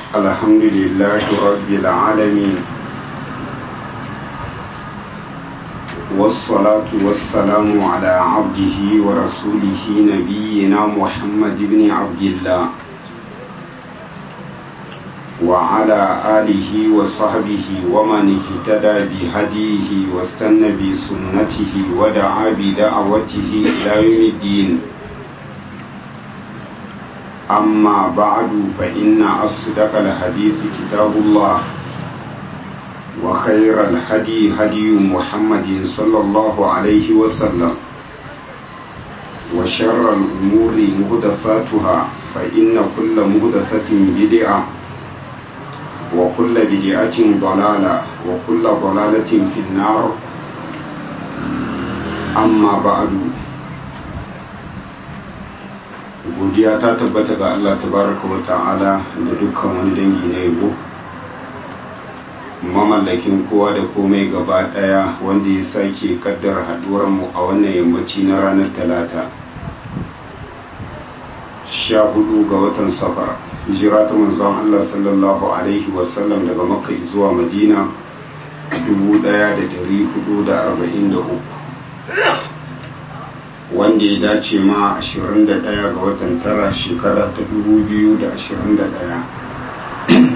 الحمد لله رب العالمين والصلاة والسلام على عبده ورسوله نبينا محمد بن عبد الله وعلى آله وصحبه ومن اهتدى بهديه واستنى بسنته ودعا بدعوته إلى يوم الدين أما بعد فإن أصدق الحديث كتاب الله وخير الهدي هدي محمد صلى الله عليه وسلم وشر الأمور مهدثاتها فإن كل مهدثة بدعة وكل بدعة ضلالة وكل ضلالة في النار أما بعد godiya ta tabbata ga Allah tabaraka wa ta'ala da dukkan wani dangi na yabo mamallakin kowa da komai gaba daya wanda ya sake kaddara haduwar mu a wannan yammaci na ranar talata sha hudu ga watan safar hijira ta manzon Allah sallallahu alaihi wasallam daga makka zuwa madina 1443 wanda ya dace ma 21 ga watan tara shekara ta 2021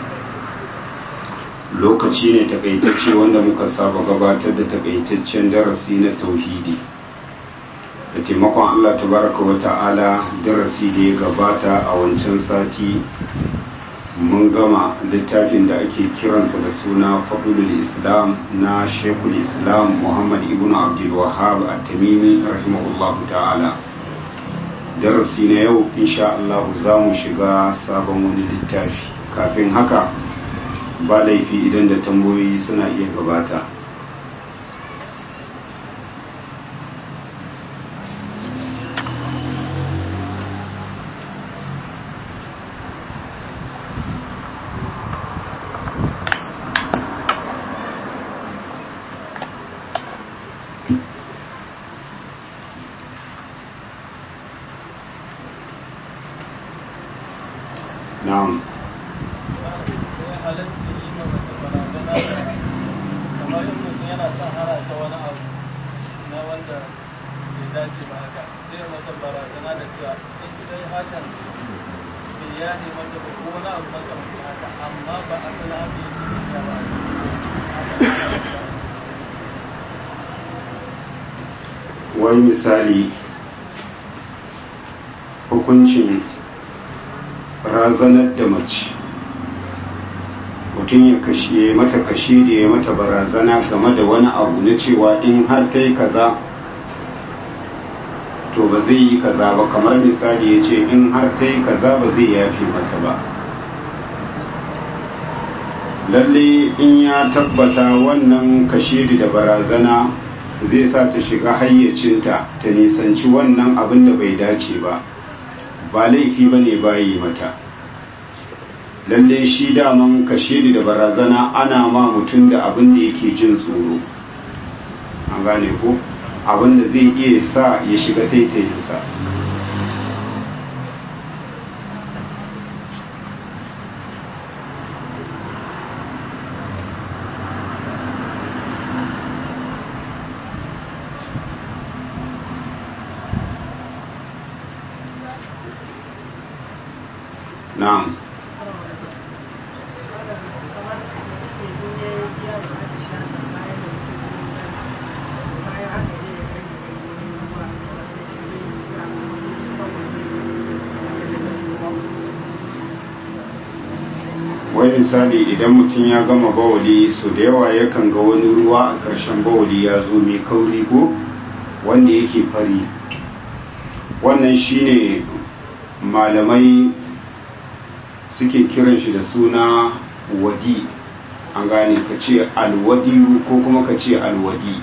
lokaci ne takaitacce wanda muka saba gabatar da takaitaccen darasi na tauhidi da taimakon Allah tabaraka wa ta'ala darasi da ya gabata a wancan sati mun gama littafin da ake kiransa da suna fadlul islam na shekul islam muhammad ibn abdul wahab at-tamimi rahimahullahu ta'ala darasi na yau insha Allah za mu shiga sabon wani littafi kafin haka ba laifi idan da tambayoyi suna iya gabata na'am wani misali hukuncin razanar da mace mutum ya kashe mata kashe da ya mata barazana game da wani abu na cewa in har ta yi kaza to ba zai yi kaza ba kamar misali ya ce in har ta yi kaza ba zai yafe mata ba lalle in ya tabbata wannan kashe da barazana zai sa ta shiga hayyacinta ta nisanci wannan abin da bai dace ba ba laifi ba ne bayi mata lalle shi daman kashe da barazana ana ma mutum da abin da yake jin tsoro an gane ko abin da zai iya sa ya shiga taitayinsa na'am wai misali idan mutum ya gama bawali su da yawa yakan ga wani ruwa a ƙarshen bawali ya zo mai kauri ko wanda yake fari wannan shine malamai suke kiran shi da suna wadi an gane ka ce alwadi ko kuma ka ce alwadi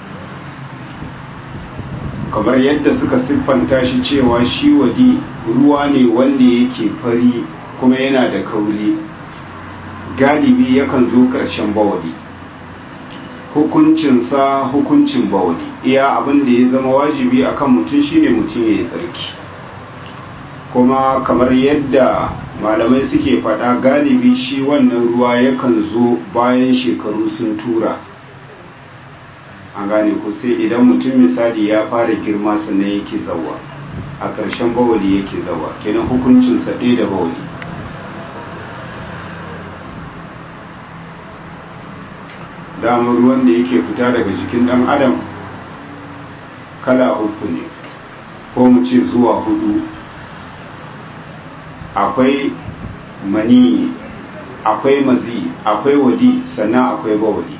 kamar yadda suka siffanta shi cewa shi wadi ruwa ne wanda yake fari kuma yana da kauri galibi yakan zo ƙarshen bawali hukuncinsa hukuncin bawali iya abin da ya zama wajibi akan mutum shine mutum ya yi tsarki kuma kamar yadda malamai suke faɗa galibi shi wannan ruwa yakan zo bayan shekaru sun tura an gane ku sai idan mutum misali ya fara girma sannan yake zawa a ƙarshen bawali yake zawa kenan hukuncinsa ɗaya da bawali damar ruwan da yake fita daga jikin ɗan adam kala uku ne ko mu ce zuwa hudu akwai mani akwai mazi akwai wadi sannan akwai bawali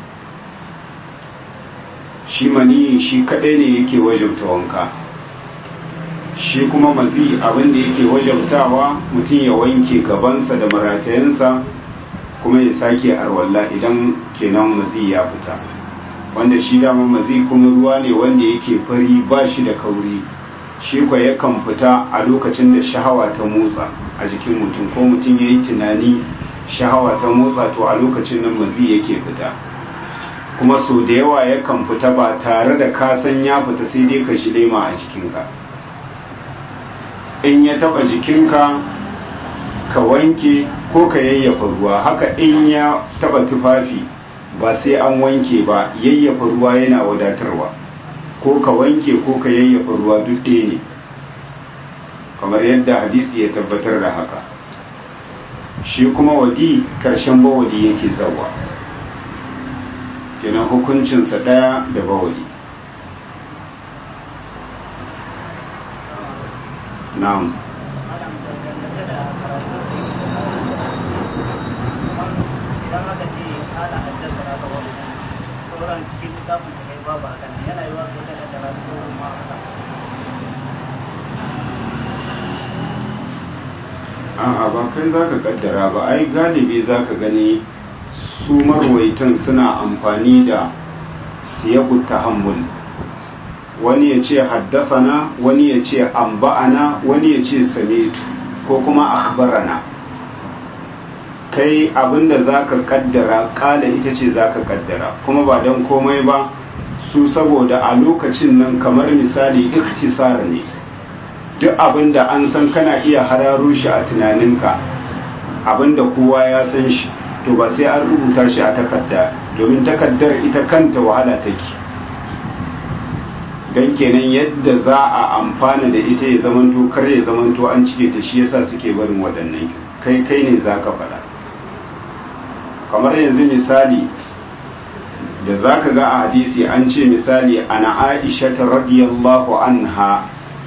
shi mani shi kadai ne yake wajabta wanka shi kuma mazi abinda yake wajabtawa mutum ya wanke gabansa da maratayensa kuma ya sake arwalla idan kenan mazi ya fita wanda shi dama mazi kuma ruwa ne wanda yake fari ba shi da kauri shi kwa yakan fita a lokacin da shahawa ta motsa a jikin mutum ko mutum ya yi tunani shahawa ta motsa to a lokacin nan mazi yake fita kuma sau da yawa yakan fita ba tare da kasan ya fita sai dai ka shi lema a jikinka in ya taba jikinka ka wanke ko ka yayyafa ruwa haka in ya taba tufafi ba sai an wanke ba yayyafa ruwa yana wadatarwa ko ka wanke ko ka yayyafa ruwa duk ɗaya ne kamar yadda hadisi ya tabbatar da haka shi kuma wadi karshen bawadi yake zawa kenan hukuncinsa ɗaya da bawadi na'am cikin littafin da kai babu hakan yana yi wa kai da karatu ma haka a'a ba kai za ka kaddara ba ai galibi za ka gani su marwaitan suna amfani da siyaku tahammul wani ya ce haddafana wani ya ce amba'ana wani ya ce samitu ko kuma akhbarana kai abinda za ka kaddara kala ita ce za ka kaddara kuma ba don komai ba su saboda a lokacin nan kamar misali ikhtisar ne duk abinda an san kana iya hararo shi a tunaninka abinda kowa ya san shi to ba sai an rubuta shi a takarda domin takardar ita kanta wahala take don kenan yadda za a amfana da ita ya zamanto kar ya zamanto an cike ta shi yasa suke barin waɗannan kai kai ne za ka faɗa kamar yanzu misali da za ka ga a hadisi an ce misali ana aisha ta radiyallahu anha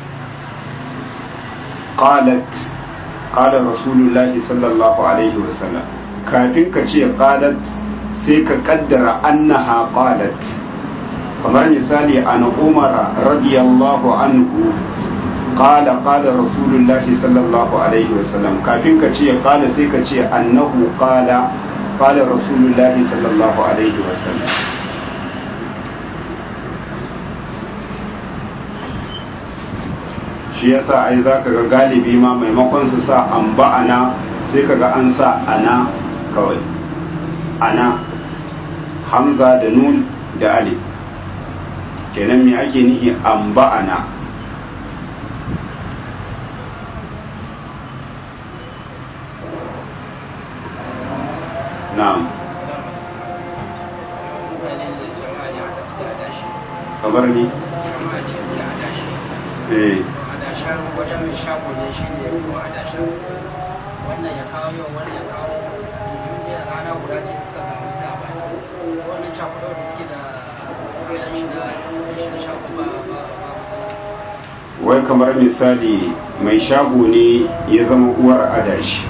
qalat qala rasulullahi sallallahu alaihi wasallam kafin ka ce qalat sai ka kaddara annaha qalat kamar misali an umara radiyallahu anhu qala qala rasulullahi sallallahu alaihi wasallam kafin ka ce qala sai ka ce annahu qala qala rasulullahi sallallahu alaihi wasallam shi yasa ai zaka ga galibi ma maimakon su sa an ba'ana sai kaga an sa ana kawai ana hamza da nun da alif kenan me ake nihi an ba'ana na'am kabar ni eh adashen wajen mai shago ne shi ne kuma adashen wannan ya kawo yau wannan ya kawo ne rana guda ce suka samu sai a bani wannan cakuɗa da suke da kayan shi da shi da shago ba ba ba matsala wai kamar misali mai shago ne ya zama uwar adashi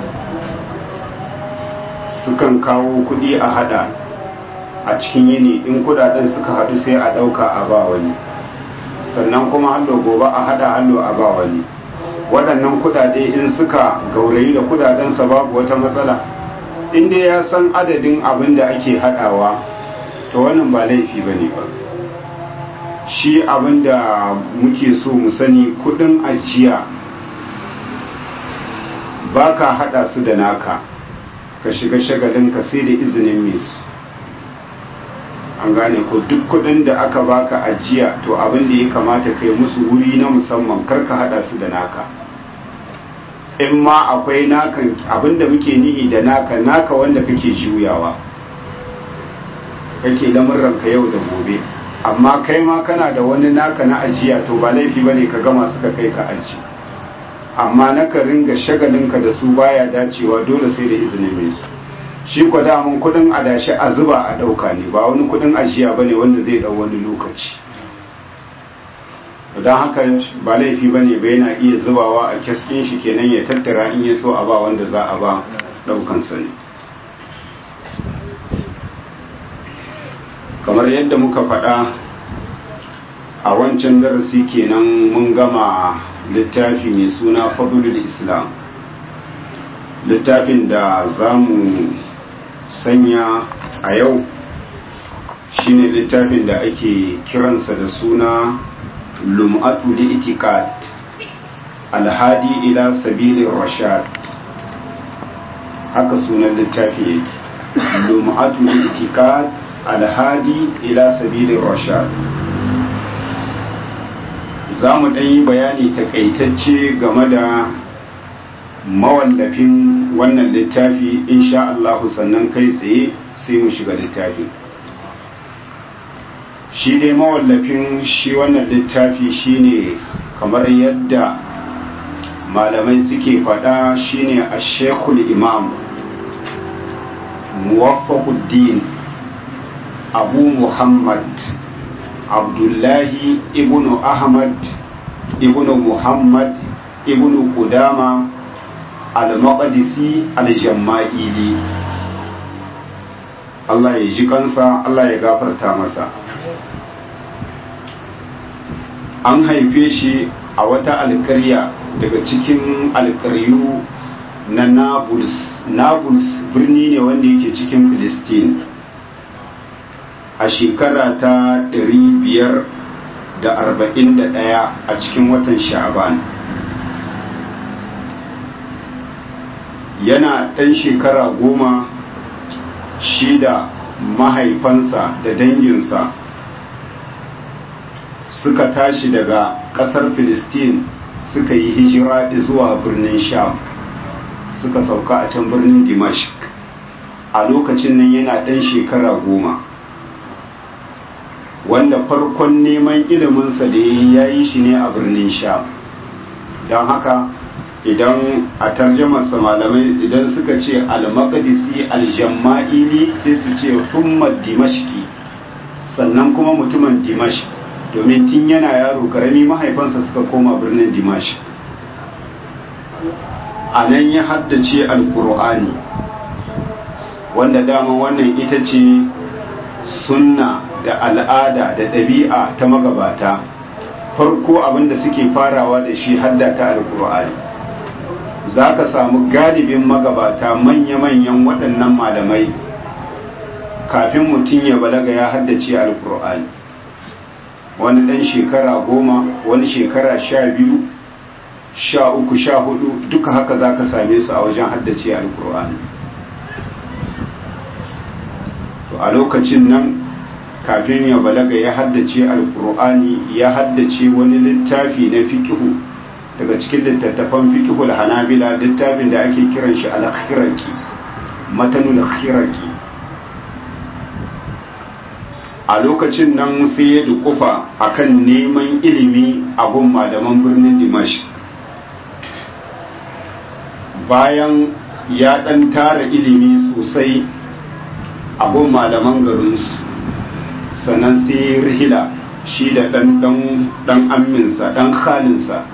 sukan kawo kudi a hada a cikin yini in kudaden suka hadu sai a dauka a ba wani sannan kuma hallo gobe a hada hallo a ba wani waɗannan kudade in suka gaurayi da kudadensa babu wata matsala inda ya san adadin abin da ake hadawa to wannan ba laifi ba ne ba shi abin da muke so mu sani kudin ajiya ba ka hada su da naka ka shiga shagalinka sai da izinin mai su an gane ko duk kudin da aka baka ajiya to abin da ya kamata kai musu wuri na musamman kar ka hada su da naka in ma akwai naka abinda muke nihi da naka naka wanda kake juyawa kake lamurranka yau da gobe amma kai ma kana da wani naka na ajiya to ba laifi bane ka gama suka kai ka aji amma naka ringa shagalinka da su baya dacewa dole sai da izinin mai su shi ko damun kudin adashi a zuba a dauka ne ba wani kudin ajiya bane wanda zai dau wani lokaci don haka ba laifi bane ba yana iya zubawa a kiskin shi kenan ya tattara in ya so a ba wanda za a ba daukan sa ne kamar yadda muka faɗa a wancan darasi kenan mun gama littafi mai suna fadlul islam littafin da za mu sanya a yau shine littafin da ake kiransa da suna lum'atu da itikad alhadi ila sabilin rashad haka sunan littafi yake lum'atu da itikad alhadi ila sabilin rashad za mu yi bayani takaitacce game da mawallafin wannan littafi insha Allah sannan kai tsaye sai mu shiga littafi shi dai mawallafin shi wannan littafi shine kamar yadda malamai suke faɗa shine a shekul imam muwaffaquddin abu muhammad abdullahi ibnu ahmad ibnu muhammad ibnu kudama al-maqdisi al-jamma'ili Allah ya ji kansa Allah ya gafarta masa an haife shi a wata alkarya daga cikin alkaryu na nablus nablus birni ne wanda yake cikin Filistin. a shekara ta 541 a cikin watan sha'aban yana ɗan shekara goma shi da mahaifansa da danginsa suka tashi daga ƙasar filistin suka yi hijira zuwa birnin sham suka sauka a can birnin dimashq a lokacin nan yana ɗan shekara goma wanda farkon neman iliminsa da ya yi shi ne a birnin sham don haka idan a tarjamarsa malamai idan suka ce al-maqdisi al-jamma'ili sai su ce humma dimashki sannan kuma mutumin dimash domin tun yana yaro karami mahaifansa suka koma birnin dimash a nan ya haddace alkur'ani wanda dama wannan ita ce sunna da al'ada da ɗabi'a ta magabata farko abinda suke farawa da shi haddata alkur'ani za ka samu galibin magabata manya-manyan waɗannan malamai kafin mutum ya balaga ya haddace alkur'ani wani ɗan shekara goma wani shekara sha biyu sha uku sha hudu duka haka za ka same su a wajen haddace alkur'ani to a lokacin nan kafin ya balaga ya haddace alkur'ani ya haddace wani littafi na fikihu daga cikin littattafan fikihul hanabila littafin da ake kiran shi al-khiraki matanul khiraki a lokacin nan sai ya dukufa akan neman ilimi a gun malaman birnin dimash bayan ya dan tara ilimi sosai a gun malaman garinsu sannan sai rihila shi da dan amminsa dan khalinsa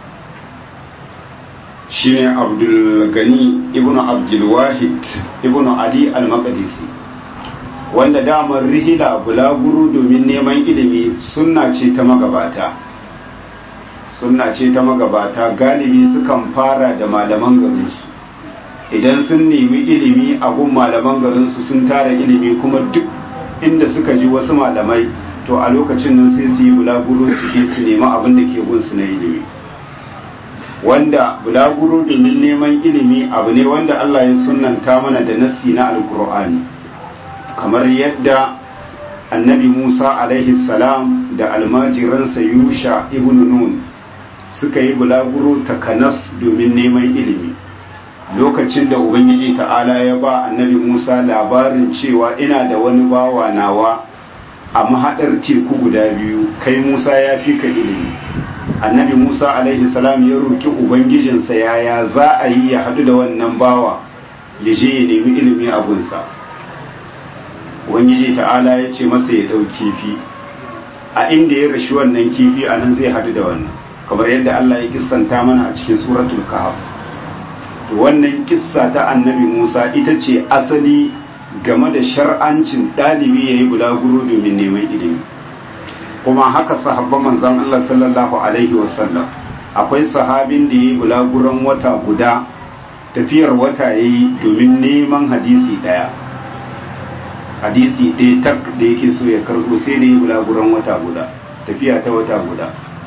shine abdulgani ibn abdulwahid ibn ali al-maqdisi wanda damar rihila bulaguro domin neman ilimi sunna ce ta magabata sunna ce ta magabata galibi sukan fara da malaman garinsu idan sun nemi ilimi a gun malaman garinsu sun tara ilimi kuma duk inda suka ji wasu malamai to a lokacin nan sai su yi bulaguro su je su nemi abin da ke gunsu na ilimi wanda bulaguro domin neman ilimi abu ne wanda Allah ya sunanta mana da nassi na alkur'ani kamar yadda annabi Musa alaihi salam da almajiransa Yusha ibn Nun suka yi bulaguro takanas domin neman ilimi lokacin da ubangiji ta'ala ya ba annabi musa labarin cewa ina da wani bawa nawa a mahaɗar teku guda biyu kai musa ya fi ka ilimi annabi musa alaihi salam ya roki ubangijinsa yaya za a yi ya haɗu da wannan bawa ya je ya nemi ilimi abunsa ubangiji ta'ala ya ce masa ya ɗau kifi a inda ya rashi wannan kifi a nan zai haɗu da wannan kamar yadda allah ya kissanta mana a cikin suratul kahf to wannan kissa ta annabi musa ita ce asali game da shar'ancin ɗalibi ya yi bulaguro domin neman ilimi kuma haka sahabban manzan Allah sallallahu Alaihi wasallam akwai sahabin da ya yi bulaguron wata guda tafiyar wata ya yi domin neman hadisi ɗaya hadisi ɗaya tak da yake so ya karɓo sai da ya yi bulaguron wata guda tafiya ta wata guda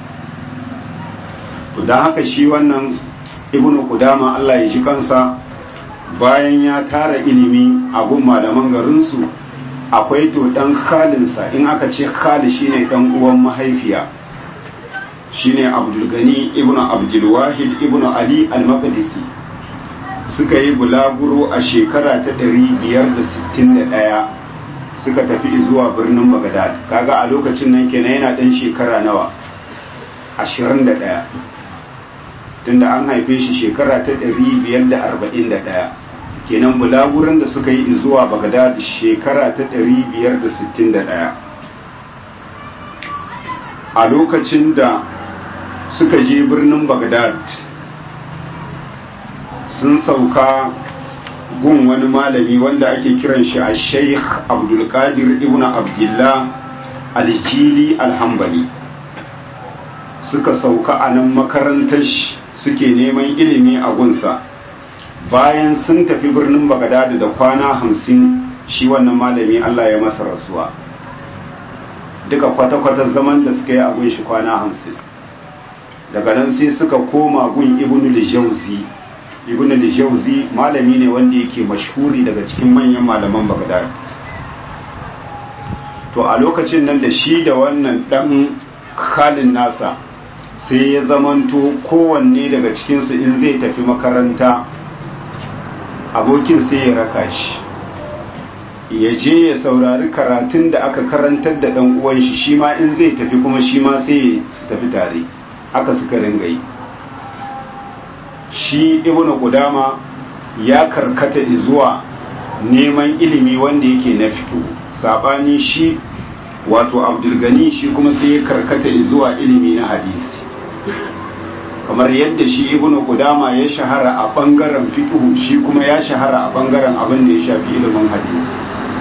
to don haka shi wannan ibnu kudama Allah ya ji kansa bayan ya tara ilimi a gun malaman garinsu akwai to dan khalinsa in aka ce khali shine dan uwan mahaifiya shine abdulgani ibnu abdulwahid ibnu ali al-maqdisi suka yi bulaguro a shekara ta 561 suka tafi zuwa birnin bagdad kaga a lokacin nan kenan yana dan shekara nawa 21 tunda an haife shi shekara ta 541 kenan bulaguran da suka yi zuwa bagdad shekara ta 561 a lokacin da suka je birnin bagdad sun sauka gun wani malami wanda ake kiran shi a sheikh abdulkadir ibn abdullah aljili alhambali suka sauka a nan makarantar suke neman ilimi a gunsa bayan sun tafi birnin bagadada da kwana hamsin shi wannan malami Allah ya masa rasuwa duka kwata-kwata zaman da suka yi a gun shi kwana hamsin daga nan sai suka koma gun ibn al-jawzi ibn al-jawzi malami ne wanda yake mashhuri daga cikin manyan malaman bagadada to a lokacin nan da shi da wannan dan halin nasa sai ya zamanto kowanne daga cikinsu in zai tafi makaranta abokin sai ya raka shi ya je ya saurari karatun da aka karantar da ɗan uwan shi shi ma in zai tafi kuma shi ma sai su tafi tare haka suka ringa yi shi ibnu qudama ya karkata zuwa neman ilimi wanda yake na fito sabani shi wato abdulgani shi kuma sai ya karkata zuwa ilimi na hadisi kamar yadda shi ibnu qudama ya shahara a bangaren fiqh shi kuma ya shahara a bangaren abin da ya shafi ilimin hadisi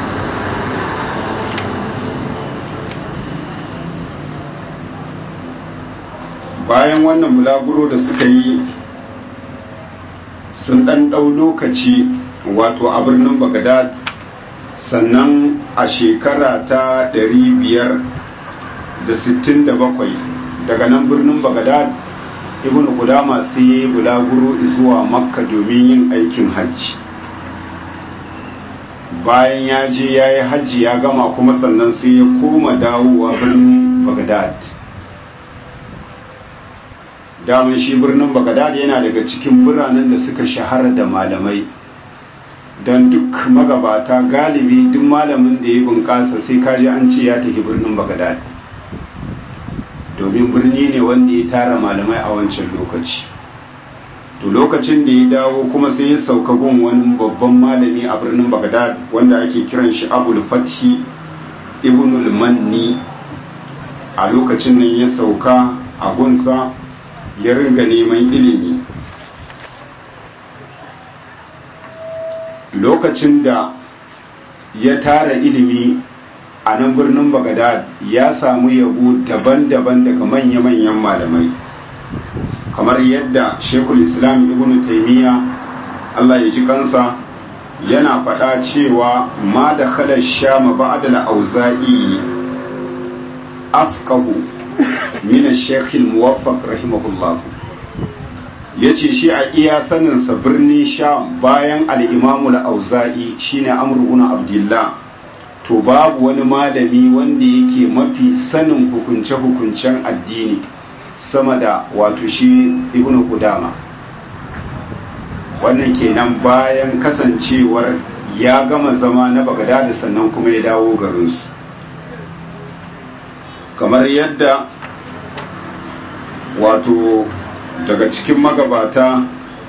bayan wannan bulaguro da suka yi sun dan dau lokaci wato a birnin Baghdad sannan a shekara ta 567 daga nan birnin Baghdad ibn Qudama sai ya yi bulaguro zuwa Makka domin yin aikin hajji bayan ya je ya yi hajji ya gama kuma sannan sai ya koma dawowa birnin Baghdad daman shi birnin Baghdad yana daga cikin biranen da suka shahara da malamai don duk magabata galibi duk malamin da ya bunƙasa sai kaji an ce ya tafi birnin Baghdad domin birni ne wanda ya tara malamai a wancan lokaci to lokacin da ya dawo kuma sai ya sauka gun wani babban malami a birnin Baghdad wanda ake kiran shi Abul Fathi Ibnul Manni a lokacin nan ya sauka a gunsa ya ringa neman ilimi lokacin da ya tara ilimi a nan birnin bagadad ya samu yabo daban-daban daga manya-manyan malamai kamar yadda shekul islam ibn taimiyya allah ya ji kansa yana faɗa cewa ma da khalar shama ba'da al-auza'i afqahu min ash-shaykh al-muwaffaq rahimahullah yace shi a iya sanin sa birni sham bayan al-imam al-auza'i shine amr ibn abdullah to babu wani malami wanda yake mafi sanin hukunce-hukuncen addini sama da wato shi ibnu kudama wannan kenan bayan kasancewar ya gama zama na bagadada sannan kuma ya dawo garinsu kamar yadda wato daga cikin magabata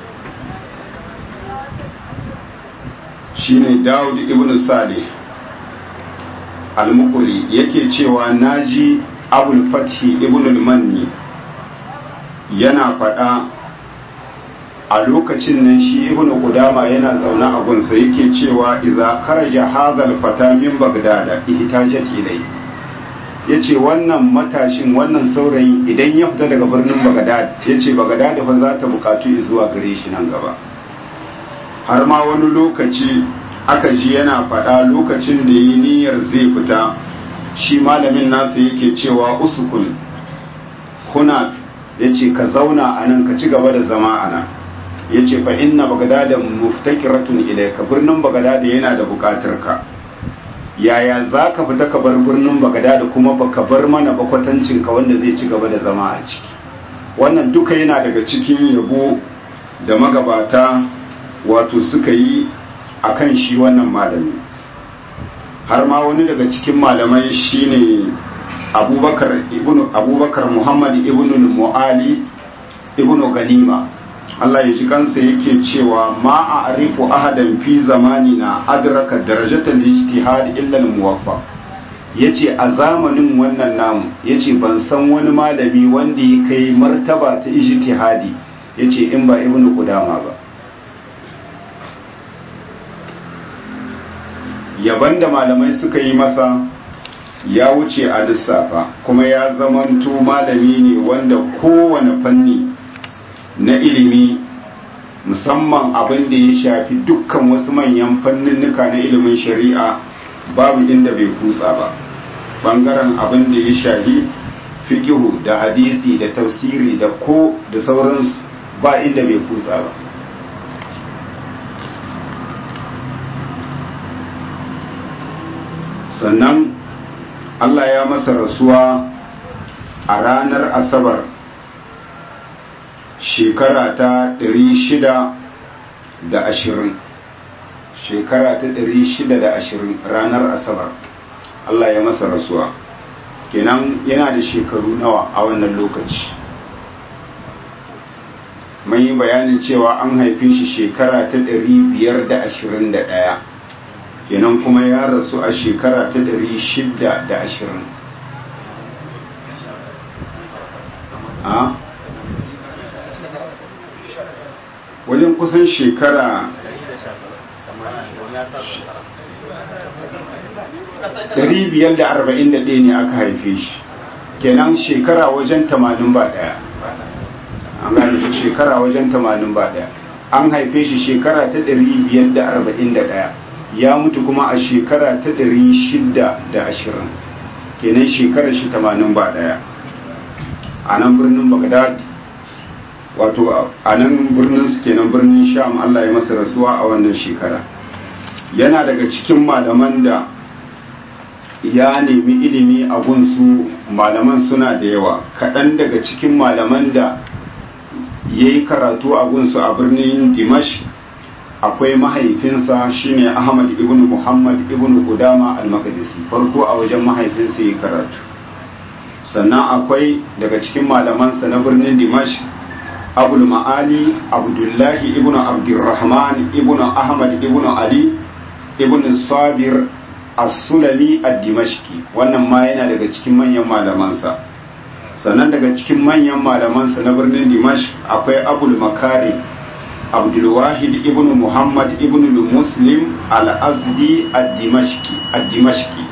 shine Dawud ibn Salih al-Muqri yake cewa naji Abul Fathi ibn al-Manni yana faɗa a lokacin nan shi ibn Qudama yana zaune a gunsa yake cewa idza kharaja hadha al-fata min Baghdad ihtajat ilay yace wannan matashin wannan saurayi idan ya fita daga birnin Baghdad yace Baghdad fa za ta bukatu zuwa gare shi nan gaba har ma wani lokaci aka ji yana faɗa lokacin da yi niyyar zai fita shi malamin nasa yake cewa usukun kuna ya ce ka zauna a nan ka ci gaba da zama a nan ya ce fa inna bagadada muftakiratun ilaika birnin bagadada yana da buƙatar ka yaya za ka fita ka bar birnin bagadada kuma baka bar mana bakwatancin ka wanda zai ci gaba da zama a ciki wannan duka yana daga cikin yabo da magabata wato suka yi a kan shi wannan malami har ma wani daga cikin malamai shine abubakar ibn abubakar muhammad ibn mu'ali ibn ganima Allah ya ji kansa yake cewa ma a arifu ahadan fi zamanina adraka darajatal ijtihad illa al muwaffaq yace a zamanin wannan namu yace ban san wani malami wanda ya kai martaba ta ijtihadi yace in ba ibnu qudama ba yaban da malamai suka yi masa ya wuce a lissafa kuma ya zamanto malami ne wanda kowane fanni na ilimi musamman abin da ya shafi dukkan wasu manyan fanninnika na ilimin shari'a babu inda bai kutsa ba bangaren abin da ya shafi fikihu da hadisi da tafsiri da ko da sauransu ba inda bai kutsa ba sannan Allah ya masa rasuwa a ranar asabar shekara ta da ashirin shekara ta da ashirin ranar asabar Allah ya masa rasuwa kenan yana da shekaru nawa a wannan lokaci mun yi bayanin cewa an haife shi shekara ta ɗaya. kenan kuma ya rasu a shekara ta ɗari shida da ashirin a wajen kusan shekara ɗari biyar da arba'in da ɗaya ne aka haife shi kenan shekara wajen tamanin ba ɗaya an gane shekara wajen tamanin ba ɗaya an haife shi shekara ta ɗari biyar da arba'in da ɗaya ya mutu kuma a shekara ta ɗari shida da ashirin kenan shekarar shi tamanin ba ɗaya a nan birnin bagdad wato a nan birnin su kenan birnin sham allah ya masa rasuwa a wannan shekara yana daga cikin malaman da ya nemi ilimi a gunsu malaman suna da yawa kaɗan daga cikin malaman da ya yi karatu a gunsu a birnin dimash akwai mahaifinsa shine Ahmad ibn Muhammad ibn Qudama al-Maqdisi farko a wajen mahaifinsa yi karatu sannan akwai daga cikin malamansa na birnin Dimash Abul Ma'ali Abdullahi ibn Abdurrahman ibn Ahmad ibn Ali ibn Sabir As-Sulami ad-Dimashqi wannan ma yana daga cikin manyan malamansa sannan daga cikin manyan malamansa na birnin Dimash akwai Abul Makari abdulwahid ibn muhammad ibn muslim al-azdi ad-dimashqi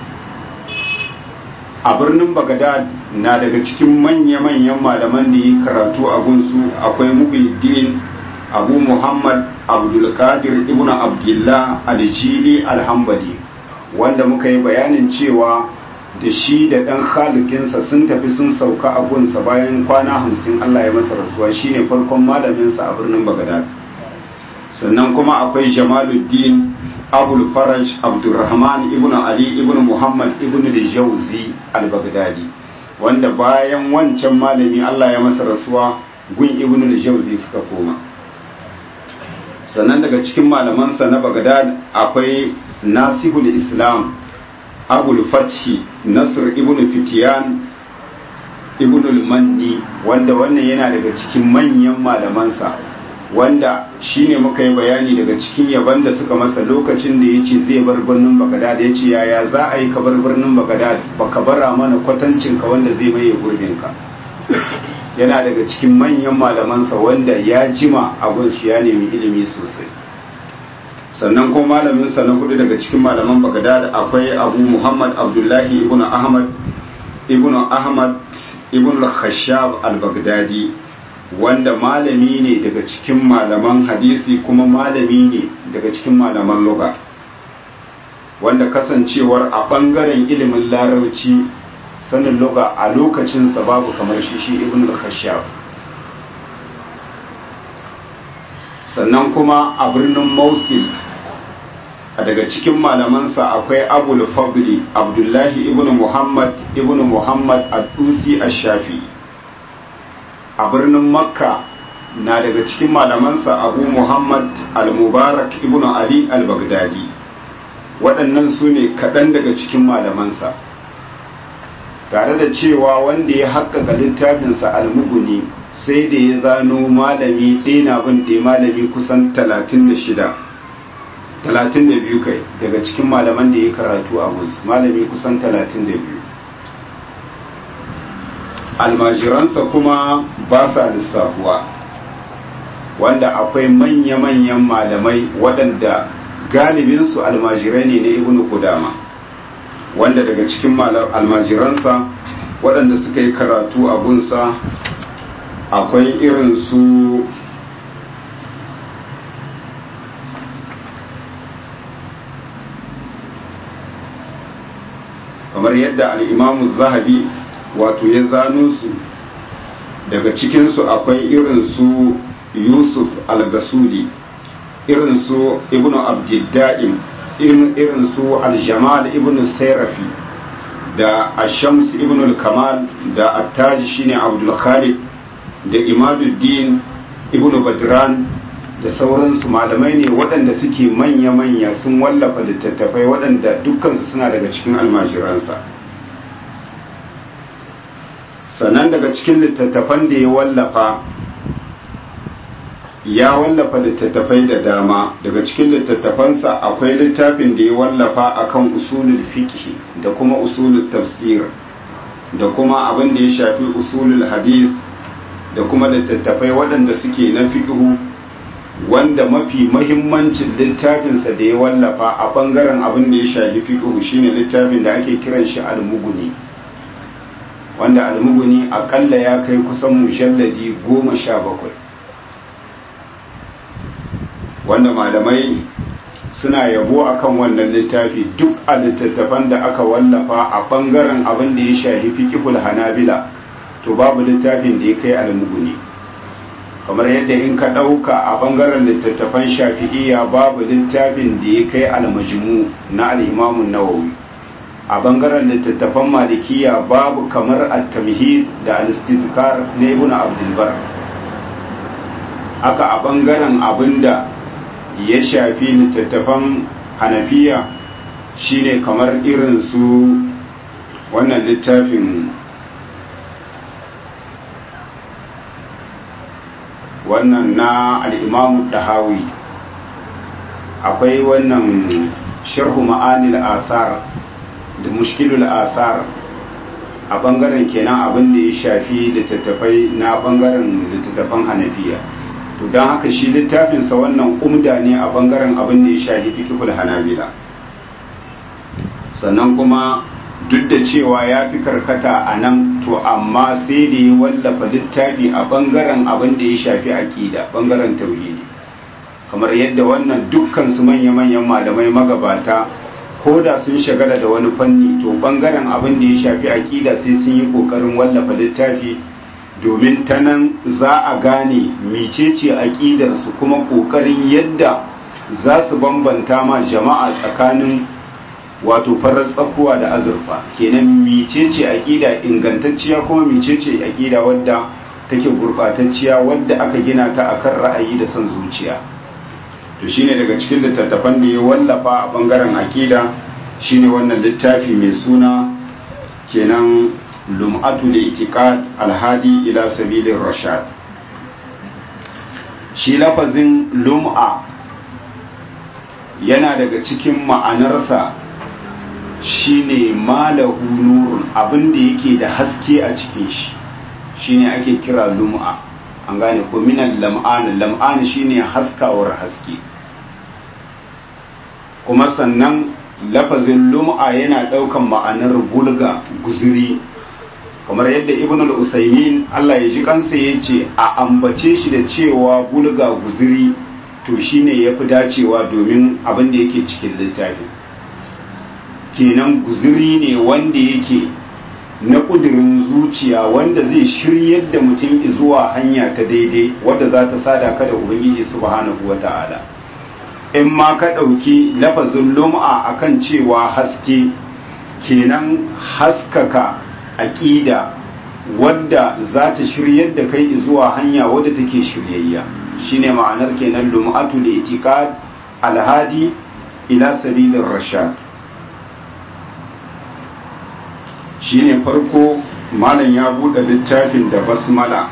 a birnin bagadad na daga cikin manya-manyan malaman da yi karatu a gunsu akwai mubiddin abu muhammad abdulkadir ibn abdullah al-jili al-hambali wanda muka yi bayanin cewa da shi da ɗan khalikinsa sun tafi sun sauka a gunsa bayan kwana hamsin allah ya masa rasuwa shine farkon malaminsa a birnin bagadad sannan kuma akwai jamaluddin abul faraj abdurrahman ibn ali ibn muhammad ibn da jauzi al-baghdadi wanda bayan wancan malami Allah ya masa rasuwa gun ibn al-jawzi suka koma sannan daga cikin malamansa na bagdad akwai nasihul islam abul fathi nasr ibn fitiyan ibn al-mandi wanda wannan yana daga cikin manyan malamansa wanda shine muka yi bayani daga cikin yaban da suka masa lokacin da ya ce zai bar birnin bagadad ya ce yaya za a yi ka bar birnin bagadad ba ka bara mana kwatancinka wanda zai maye gurbinka yana daga cikin manyan malamansa wanda ya jima abun shi ya nemi ilimi sosai sannan ko malaminsa na hudu daga cikin malaman bagadad akwai abu muhammad abdullahi ibn ahmad ibn ahmad ibn al-khashab al-baghdadi wanda malami ne daga cikin malaman hadisi kuma malami ne daga cikin malaman lugha wanda kasancewar a bangaren ilimin larabci sanin lugha a lokacinsa babu kamar shi shi ibn al-khashab sannan kuma a birnin Mosul a daga cikin malamansa akwai abul fadli abdullahi ibn muhammad ibn muhammad ad-dusi ash-shafi a birnin makka na daga cikin malamansa abu muhammad al-mubarak ibn ali al-baghdadi waɗannan su ne kaɗan daga cikin malamansa tare da cewa wanda ya haƙƙaƙa littafinsa al-muguni sai da ya zano malami ɗaya na bin ɗaya malami kusan talatin da shida talatin da biyu kai daga cikin malaman da ya karatu a gus malami kusan talatin da biyu almajiransa kuma ba sa lissafuwa wanda akwai manya-manyan malamai waɗanda galibinsu almajirai ne na ibn kudama wanda daga cikin almajiransa waɗanda suka yi karatu a gunsa akwai irin su kamar yadda al'imamu zahabi wato ya zano su daga cikinsu akwai irin su yusuf al-gasuli irin su ibnu abdidda'im irin su al-jamal ibnu sairafi da ashams ibnu al-kamal da attaji shine abdul khalid da imaduddin ibnu badran da sauransu malamai ne waɗanda suke manya-manya sun wallafa littattafai waɗanda dukkansu suna daga cikin almajiransa sannan daga cikin littattafan da ya wallafa ya wallafa littattafai da dama daga cikin littattafansa akwai littafin da ya wallafa akan usulul fiqh da kuma usulul tafsir da kuma abin da ya shafi usulul hadith da kuma littattafai waɗanda suke na fiqhu wanda mafi mahimmancin littafinsa da ya wallafa a ɓangaren abin da ya shafi fiqhu shine littafin da ake kiran shi al-mughni wanda al-mughni akalla ya kai kusan mujalladi goma sha bakwai wanda malamai suna yabo akan wannan littafi duk a littattafan da aka wallafa a ɓangaren abin da ya shafi fiqhul hanabila to babu littafin da ya kai al-mughni kamar yadda in ka ɗauka a ɓangaren littattafan shafi'iyya babu littafin da ya kai almajmu na al'imamun nawawi a ɓangaren littattafan malikiya babu kamar at-tamhid da al-istizkar na ibn abdulbar haka a ɓangaren abinda ya shafi littattafan hanafiya shine kamar irin su wannan littafin wannan na al'imamu dahawi akwai wannan sharhu ma'anil asar da mushkilul asar a ɓangaren kenan abin da ya shafi littattafai na ɓangaren littattafan hanafiya to don haka shi littafinsa wannan umda ne a ɓangaren abin da ya shafi fikihul hanabila sannan kuma duk da cewa ya fi karkata a nan to amma sai da ya wallafa littafi a bangaren abin da ya shafi aƙida bangaren tauhidi kamar yadda wannan dukkan su manya-manyan malamai magabata ko da sun shagala da wani fanni to bangaren abin da ya shafi aƙida sai sun yi ƙoƙarin wallafa littafi domin ta nan za a gane mecece aƙidarsu kuma ƙoƙarin yadda za su bambanta ma jama'a tsakanin wato farar tsakuwa da azurfa kenan micece aqida ingantacciya kuma micece aqida wadda take gurbatacciya wadda aka gina ta akan ra'ayi da son zuciya to shine daga cikin littattafan da ya wallafa a bangaren aqida shine wannan littafi mai suna kenan lum'atu itiqad alhadi ila sabilir rashad shi lafazin lum'a yana daga cikin ma'anarsa shine malahu nurun abin da yake da haske a cikin shi shine ake kira lum'a an gane ko minan lam'an lam'an shine haskawar haske kuma sannan lafazin lum'a yana daukan ma'anar bulga guzuri kamar yadda ibn al-usaymin Allah ya ji kansa yace a ambace shi da cewa bulga guzuri to shine yafi dacewa domin abin da yake cikin littafin kenan guzuri ne wanda yake na kudirin zuciya wanda zai shiryar da mutum zuwa hanya ta daidai wadda za ta sada ka da ubangiji subhanahu wata'ala in ma ka ɗauki lafazin lum'a akan cewa haske kenan haskaka aƙida wadda za ta shiryar da kai zuwa hanya wadda take shiryayya shine ma'anar kenan lum'atu da itiqad alhadi ila sabilir rashad shine farko malam ya buɗe littafin da basmala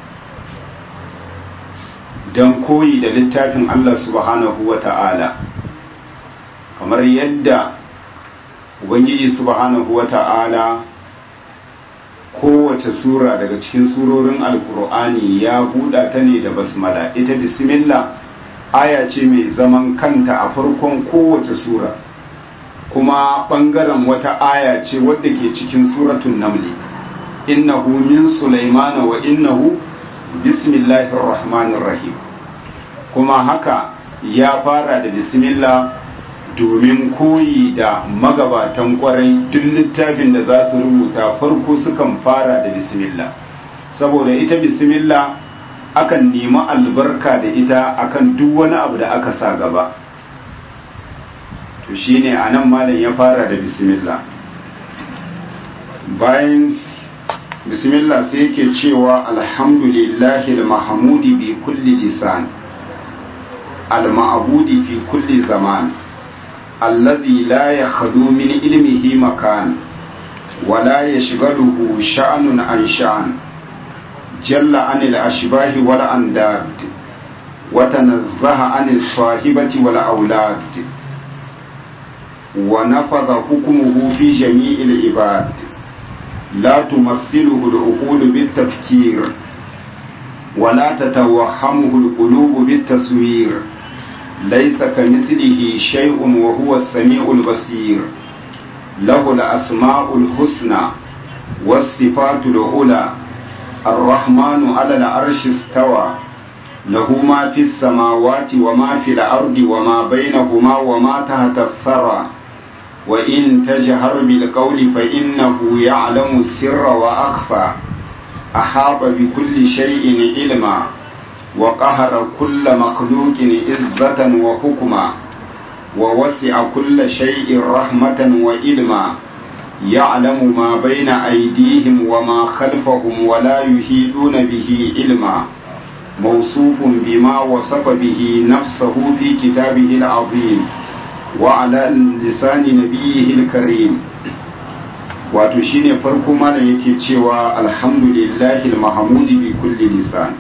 don koyi da littafin Allah subhanahu wa ta'ala kamar yadda ubangiji subhanahu wa ta'ala kowace sura daga cikin surorin alkur'ani ya buɗa ta ne da basmala ita bismillah aya ce mai zaman kanta a farkon kowace sura kuma ɓangaren wata aya ce wadda ke cikin suratun namli innahu min sulaimana wa innahu bismillahir rahmanir rahim kuma haka ya fara da bismillah domin koyi da magabatan kwarai duk littafin da za su rubuta farko sukan fara da bismillah saboda ita bismillah akan nemi albarka da ita akan duk wani abu da aka sa gaba to shine anan malam ya fara da bismillah bayan bismillah sai yake cewa alhamdulillahi al-mahmudi bi kulli lisan al-ma'budi fi kulli zaman alladhi la yakhlu min ilmihi makan ولا يشغله شأن عن شأن جل عن الأشباه والأنداد وتنزه عن الصاحبة والأولاد ونفذ حكمه في جميع العباد لا تمثله العقول بالتفكير ولا تتوهمه القلوب بالتصوير ليس كمثله شيء وهو السميع البصير له الأسماء الحسنى والصفات العلى الرحمن على العرش استوى له ما في السماوات وما في الأرض وما بينهما وما تحت الثرى وإن تجهر بالقول فإنه يعلم السر وأخفى أحاط بكل شيء علما وقهر كل مخلوق عزة وحكما ووسع كل شيء رحمة وإلما يعلم ما بين أيديهم وما خلفهم ولا يهيدون به علما موصوف بما وصف به نفسه في كتابه العظيم وعلى لسان نبيه الكريم wato shine farko malam yake cewa alhamdulillahi almahmudi bi kulli lisan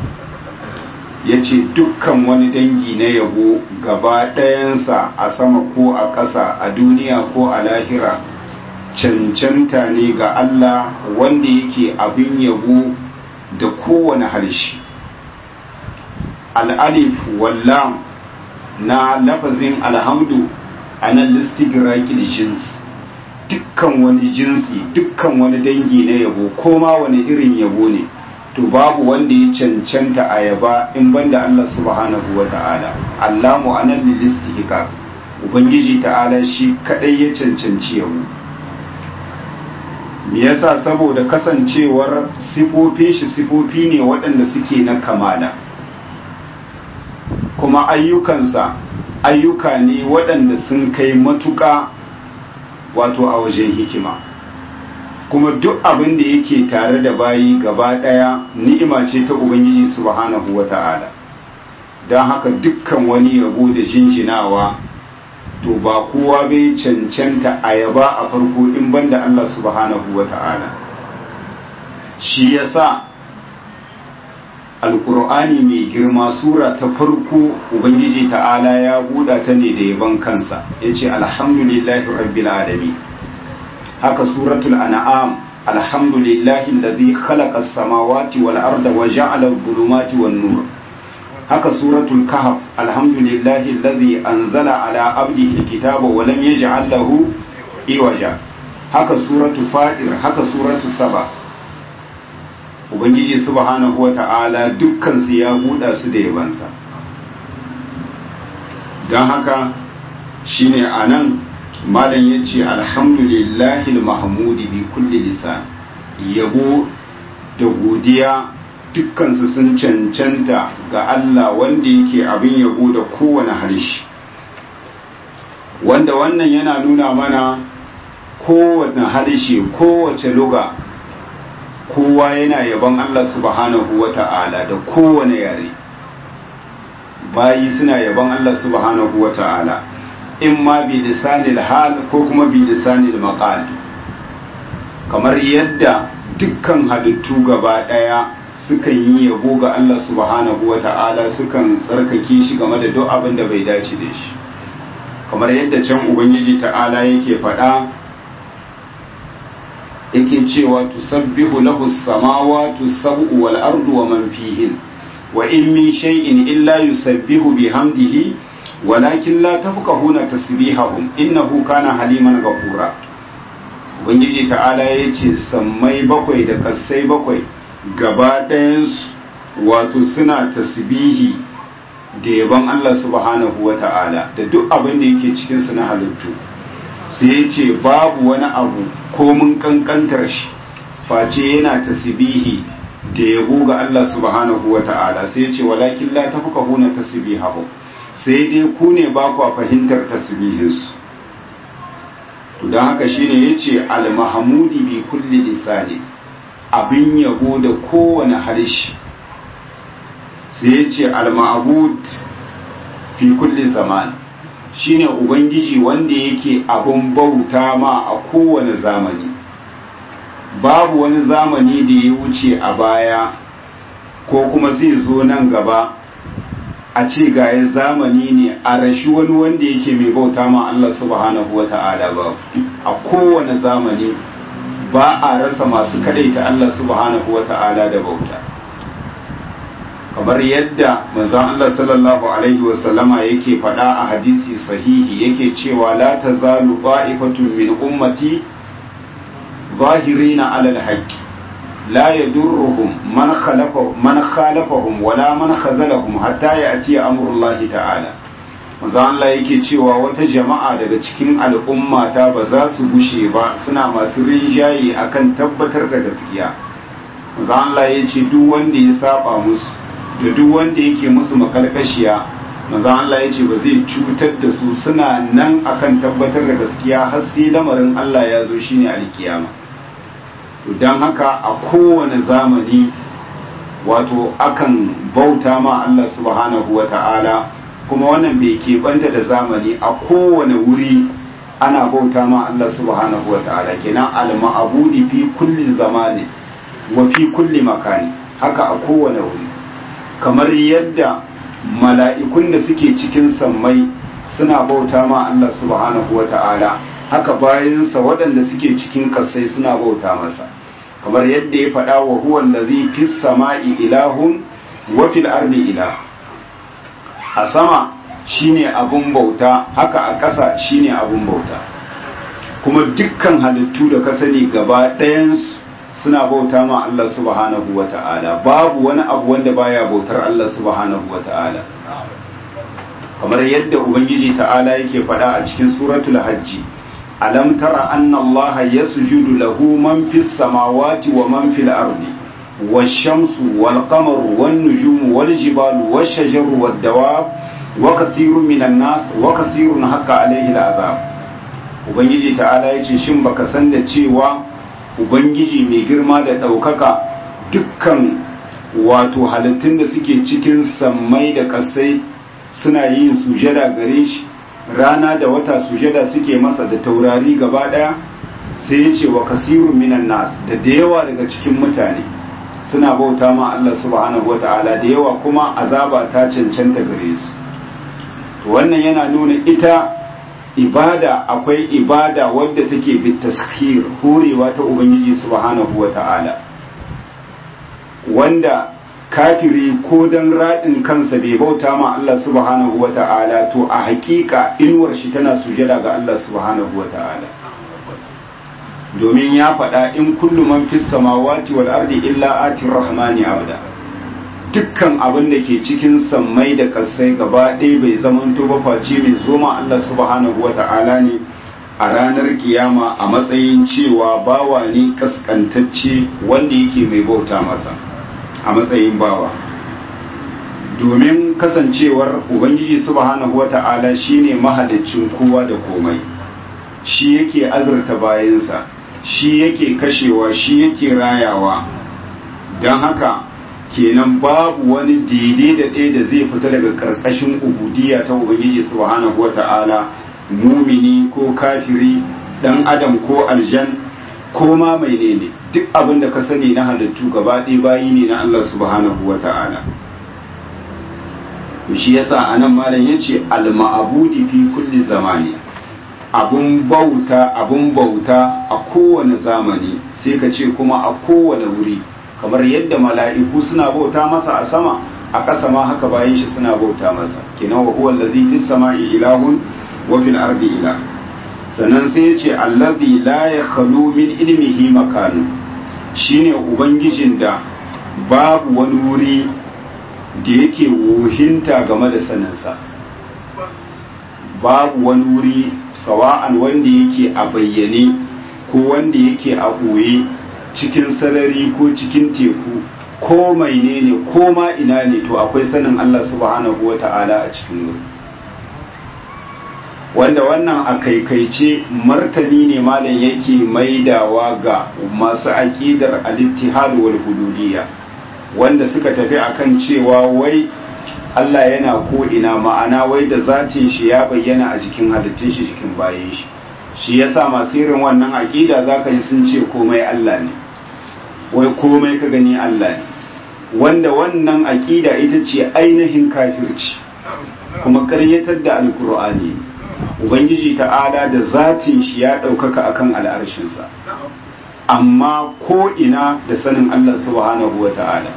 yace dukkan wani dangi na yabo gaba ɗayansa a sama ko a ƙasa a duniya ko a lahira cancanta ne ga Allah wanda yake abin yabo da kowane harshe al'alif wallam na lafazin alhamdu a nan listigirakil jins dukkan wani jinsi dukkan wani dangi na yabo koma wani irin yabo ne to babu wanda ya cancanta a yaba in banda Allah subhanahu wa ta'ala allamu a nan listihika ubangiji ta'ala shi kadai ya cancanci yabo me yasa saboda kasancewar sifofin shi sifofi ne waɗanda suke na kamala kuma ayyukansa ayyuka ne waɗanda sun kai matuƙa wato a wajen hikima kuma duk abin da yake tare da bayi gaba ɗaya ni'ima ce ta ubangiji subhanahu wa ta'ala don haka dukkan wani yabo da jinjinawa to ba kowa bai cancanta a yaba a farko in banda Allah subhanahu wa ta'ala shi yasa alkur'ani mai girma sura ta farko ubangiji ta'ala ya buɗa ta ne da yaban kansa ya ce alhamdulillahi rabbil alamin haka suratul an'am alhamdulillahi allazi khalaqa as-samawati wal arda wa ja'ala adh-dhulumati wan nur haka suratul kahf alhamdulillahi allazi anzala ala abdihi al-kitaba wa lam yaj'al lahu iwaja haka suratul fatir haka suratul saba ubangiji subhanahu wata'ala dukkan su ya buɗa su da yabansa don haka shine anan malam ya ce alhamdulillahi mahmudi bi kulli lisan yabo da godiya dukkansu sun cancanta ga Allah wanda yake abin yabo da kowane harshe wanda wannan yana nuna mana kowane harshe kowace luga kowa yana yabon Allah subhanahu wa ta'ala da kowane yare bayi suna yabon Allah subhanahu wa ta'ala in ma bi lisanil hal ko kuma bi lisanil maqal kamar yadda dukkan halittu gaba daya sukan yi yabo ga Allah subhanahu wa ta'ala sukan tsarkake shi game da duk abin da bai dace da shi kamar yadda can ubangiji ta'ala yake faɗa yake cewa tusabbihu lahu samawati sab'u wal ardu wa man fihin wa in min shay'in illa yusabbihu bihamdihi walakin la tafqahuna tasbihahum innahu kana haliman ghafura ubangiji ta'ala yace sammai bakwai da kasai bakwai gaba ɗayansu wato suna tasbihi da yaban Allah subhanahu wa ta'ala da duk abin da yake cikin su na halittu sai ya ce babu wani abu ko mun kankantar shi face yana tasbihi da yabo ga Allah subhanahu wa ta'ala sai ya ce walakin la tafqahuna tasbihahum sai dai ku ne ba ku fahimtar tasbihinsu to don haka shine yace al-mahmudi bi kulli lisani abin yabo da kowane harshe sai yace al-ma'bud fi kulli zaman shine ubangiji wanda yake abin bauta ma a kowane zamani babu wani zamani da ya wuce a baya ko kuma zai zo nan gaba a ce gaya zamani ne a rashi wani wanda yake mai bauta ma Allah subhanahu wa ta'ala ba a kowane zamani ba a rasa masu kadaita Allah subhanahu wa ta'ala da bauta kamar yadda manzon Allah sallallahu alaihi wa sallama yake faɗa a hadisi sahihi yake cewa la tazalu qa'ifatun min ummati zahirina alal haqqi لا يدرهم من خلف من خالفهم ولا من خذلهم حتى يأتي أمر الله تعالى manzo Allah yake cewa wata jama'a daga cikin al'ummata ba za su gushe ba suna masu rinjaye akan tabbatar da gaskiya manzo Allah ya ce duk wanda ya saba musu da duk wanda yake musu makalkashiya manzo Allah ya ce ba zai cutar da su suna nan akan tabbatar da gaskiya har sai lamarin Allah ya zo shine alkiyama don haka a kowane zamani wato akan bauta ma Allah subhanahu wa ta'ala kuma wannan bai keɓanta da zamani a kowane wuri ana bauta ma Allah subhanahu wa ta'ala kenan al-ma'abudi fi kulli zamani wa fi kulli makani haka a kowane wuri kamar yadda mala'ikun da suke cikin sammai suna bauta ma Allah subhanahu wa ta'ala haka bayansa waɗanda suke cikin kasai suna bauta masa kamar yadda ya faɗa wa huwa allazi fis sama'i ilahun wa fil ardi ilah a sama shine abun bauta haka a ƙasa shine abun bauta kuma dukkan halittu da ka sani gaba ɗayan suna bauta ma Allah subhanahu wa ta'ala babu wani abu wanda baya bautar Allah subhanahu wa ta'ala kamar yadda ubangiji ta'ala yake faɗa a cikin suratul hajji alam tara anna Allah yasjudu lahu man fis samawati wa man fil ardi wash-shamsu wal-qamaru wan-nujumu wal-jibalu wash-shajaru wad-dawab wa kathirun minan nas wa kathirun haqqa alayhi al-azab ubangiji ta'ala ya ce shin baka san da cewa ubangiji mai girma da ɗaukaka dukkan wato halittun da suke cikin sammai da ƙasai suna yin sujada gare shi rana da wata sujada suke masa da taurari gaba ɗaya sai ya ce wa kasirun minan nas da da yawa daga cikin mutane suna bauta ma Allah subhanahu wata'ala da yawa kuma azaba ta cancanta gare su wannan yana nuna ita ibada akwai ibada wadda take bitaskir horewa ta ubangiji subhanahu wata'ala wanda kafiri ko dan raɗin kansa bai bauta ma Allah subhanahu wata'ala to a hakika inuwar shi tana sujada ga Allah subhanahu wata'ala domin ya faɗa in kullu man fis samawati wal ardi illa ati rahmani abda dukkan abin da ke cikin sammai da kasai gaba ɗaya bai zamanto ba face mai zoma Allah subhanahu wata'ala ne a ranar kiyama a matsayin cewa bawa ne kaskantacce wanda yake mai bauta masa a matsayin bawa domin kasancewar ubangiji subhanahu wata'ala shine mahaliccin kowa da komai shi yake azurta bayansa shi yake kashewa shi yake rayawa don haka kenan babu wani daidai da ɗaya da zai fita daga ƙarƙashin ubudiyya ta ubangiji subhanahu wata'ala mumini ko kafiri ɗan adam ko aljan ko ma mai ne duk abin da ka sani na halittu gaba ɗaya bayi ne na Allah subhanahu wata'ala shi yasa anan malam yace al-ma'budi fi kulli zamani abun bauta abun bauta a kowane zamani sai ka ce kuma a kowane wuri kamar yadda mala'iku suna bauta masa a sama a ƙasa ma haka bayan shi suna bauta masa kenan wa huwa allazi fis sama'i ilahun wa fil ardi ilah sannan sai ya ce allazi la yakhlu min ilmihi makanu shine ubangijin da babu wani wuri da yake wuhinta game da saninsa babu wani wuri sawa'an wanda yake a bayyane ko wanda yake a ɓoye cikin sarari ko cikin teku ko mai ne ko ma ina ne to akwai sanin Allah subhanahu wa ta'ala a cikin wuri wanda wannan a kaikaice martani ne malam yake maidawa ga masu aƙidar al-ittihad wal hududiyya wanda suka tafi akan cewa wai Allah yana ko ina ma'ana wai da zatin shi ya bayyana a jikin halittun shi jikin bayan shi shi yasa masu irin wannan aƙida zaka ji sun ce komai Allah ne wai komai ka gani Allah ne wanda wannan aƙida ita ce ainihin kafirci kuma ƙaryatar da alkur'ani ubangiji ta'ala da zatin shi ya ɗaukaka akan al'arshinsa amma ko ina da sanin Allah subhanahu wa ta'ala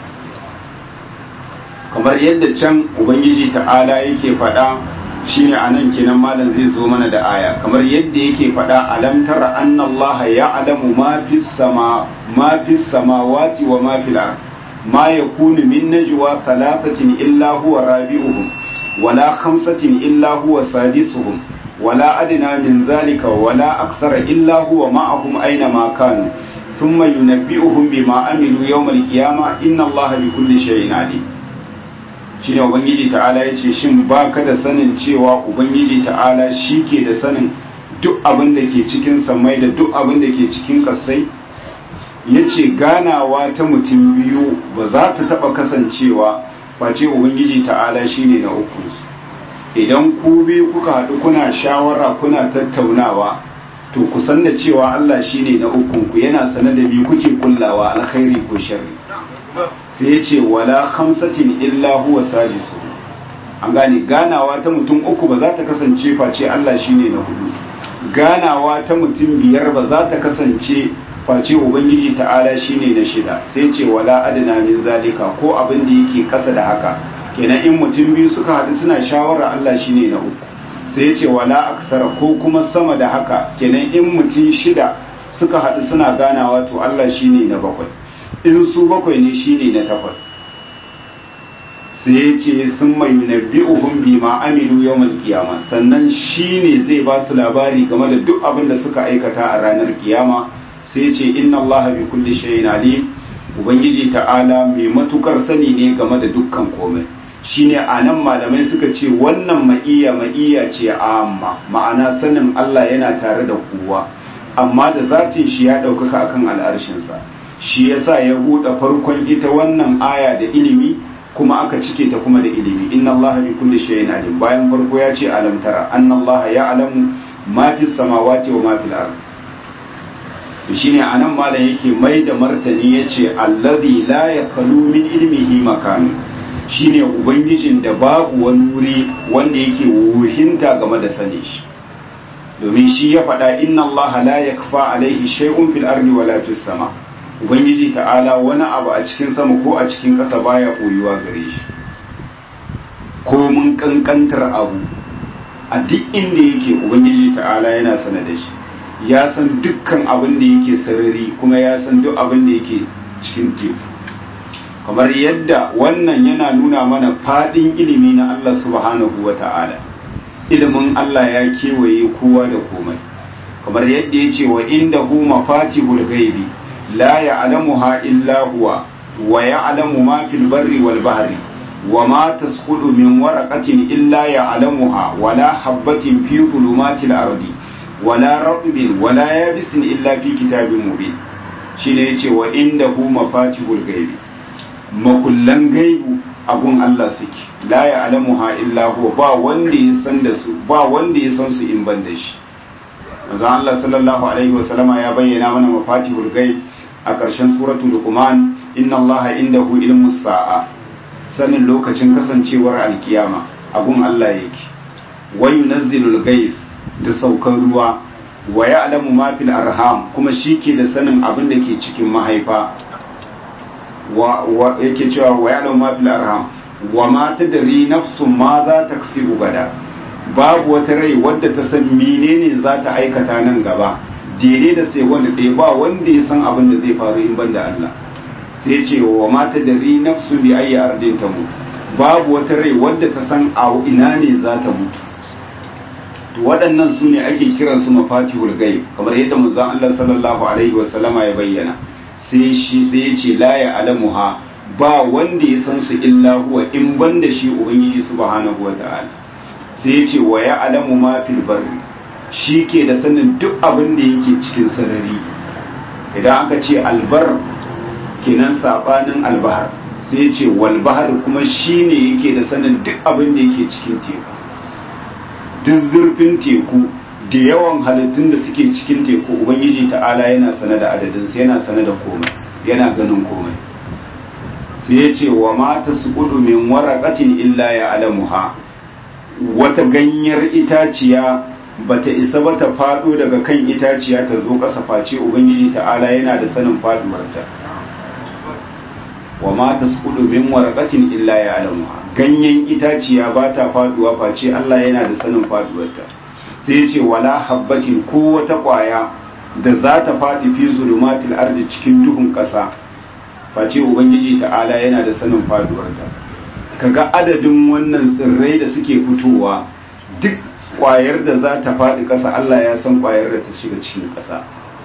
kamar yadda can ubangiji ta'ala yake faɗa shine anan kenan malam zai zo mana da aya kamar yadda yake faɗa alam tara anna Allah ya'lamu ma fis sama ma fis samawati wa ma fil ard ma yakunu min najwa thalathatin illa huwa rabi'uhum wala khamsatin illa huwa sadisuhum wala adna min dhalika wala akthara illa huwa ma'ahum aina ma kanu thumma yunabbi'uhum bima amilu yawm al-qiyamah inna Allah bikulli shay'in alim shine ubangiji ta'ala ya ce shin ba ka da sanin cewa ubangiji ta'ala shi ke da sanin duk abin da ke cikin samai da duk abin da ke cikin kasai ya ce ganawa ta mutum biyu ba za ta taɓa kasancewa face ubangiji ta'ala shi ne na ukunsu idan ku biyu kuka haɗu kuna shawara kuna tattaunawa to ku san da cewa Allah shi ne na ukunku yana sane da biyu kuke kullawa alkhairi ko sharri sai ya ce wala khamsatin illa huwa salisu an gane ganawa ta mutum uku ba za ta kasance face Allah shine na hudu ganawa ta mutum biyar ba za ta kasance face ubangiji ta'ala shine na shida sai ce wala adna min zalika ko abin da yake kasa da haka kenan in mutum biyu suka haɗu suna shawara Allah shine na uku sai ce wala aksara ko kuma sama da haka kenan in mutum shida suka haɗu suna ganawa to Allah shine na bakwai in su bakwai ne shine na takwas sai ya ce sun mai nabbi'uhum bima amilu yawmal qiyama sannan shine zai ba su labari game da duk abin da suka aikata a ranar kiyama sai ya ce inna allaha bi kulli shay'in alim ubangiji ta'ala mai matukar sani ne game da dukkan komai shine anan malamai suka ce wannan ma'iya ma'iya ce amma ma'ana sanin Allah yana tare da kowa amma da zatin shi ya ɗaukaka akan al'arshinsa shi yasa ya buɗe farkon ita wannan aya da ilimi kuma aka cike ta kuma da ilimi inna allaha bi kulli shay'in alim bayan farko ya ce alam tara anna allaha ya'lamu ma fi samawati wa ma fil ard to shine anan malam yake mai da martani yace allazi la yakalu min ilmihi makan shine ubangijin da babu wani wuri wanda yake wuhinta game da sani shi domin shi ya faɗa inna allaha la yakfa alaihi shay'un fil ardi wala fis sama' ubangiji ta'ala wani abu a cikin sama ko a cikin ƙasa baya koyuwa gare shi ko mun kankantar abu a duk inda yake ubangiji ta'ala yana sana da shi ya san dukkan abin da yake sarari kuma ya san duk abin da yake cikin teku kamar yadda wannan yana nuna mana fadin ilimi na Allah subhanahu wa ta'ala ilimin Allah ya kewaye kowa da komai kamar yadda ya ce wa inda hu mafatihul gaibi لا يعلمها إلا هو ويعلم ما في البر والبحر وما تسقط من ورقة إلا يعلمها ولا حبة في ظلمات الأرض ولا رطب ولا يابس إلا في كتاب مبين shine yace wa indahu mafatihul ghaibi makullan gaibu abun Allah suke la ya'lamuha illa huwa ba wanda ya san da su ba wanda ya san su in ban da shi manzo Allah sallallahu alaihi wasallama ya bayyana mana mafatihul ghaib a ƙarshen suratul luqman inna allaha indahu ilmus sa'a sanin lokacin kasancewar alkiyama abun Allah yake wa yunazzilul ghaiz da saukar ruwa wa ya'lamu ma fil arham kuma shike da sanin abin da ke cikin mahaifa wa, wa yake cewa wa ya'lamu ma fil arham wa ma tadri nafsun ma za ta kasibu gada babu wata rai wadda ta san menene za ta aikata nan gaba daidai da sai wanda ɗaya ba wanda ya san abin da zai faru in banda Allah sai ce wa mata da ri nafsu bi ayi ardin ta mutu babu wata rai wadda ta san a ina ne za ta mutu to waɗannan su ne ake kiran su mafatihul ghaib kamar yadda manzon Allah sallallahu alaihi wa sallama ya bayyana sai shi sai ya ce la ya alamuha ba wanda ya san su illa huwa in banda shi ubangiji subhanahu wa ta'ala sai ya ce wa ya alamu ma fil barri shi ke da sanin duk abin da yake cikin sarari idan aka ce albar kenan sabanin albahar sai ce walbahar kuma shi ne yake da sanin duk abin da yake cikin teku duk zurfin teku da yawan halittun da suke cikin teku ubangiji ta'ala yana sane da adadinsu yana sane da komai yana ganin komai sai ya ce wa mata su min waraqatin illa ya alamuha wata ganyar itaciya bata isa ba ta faɗo daga kan itaciya ta zo ƙasa face ubangiji ta'ala yana da sanin faduwarta wa ma tasqudu min waraqatin illa ya'lamuha ganyen itaciya ba ta faduwa face Allah yana da sanin faduwarta sai ya ce wala habbatin ko wata ƙwaya da za ta faɗi fi zulumatil ardi cikin duhun ƙasa face ubangiji ta'ala yana da sanin faduwarta kaga adadin wannan tsirrai da suke fitowa duk kwayar da za ta faɗi ƙasa Allah ya san kwayar da ta shiga cikin ƙasa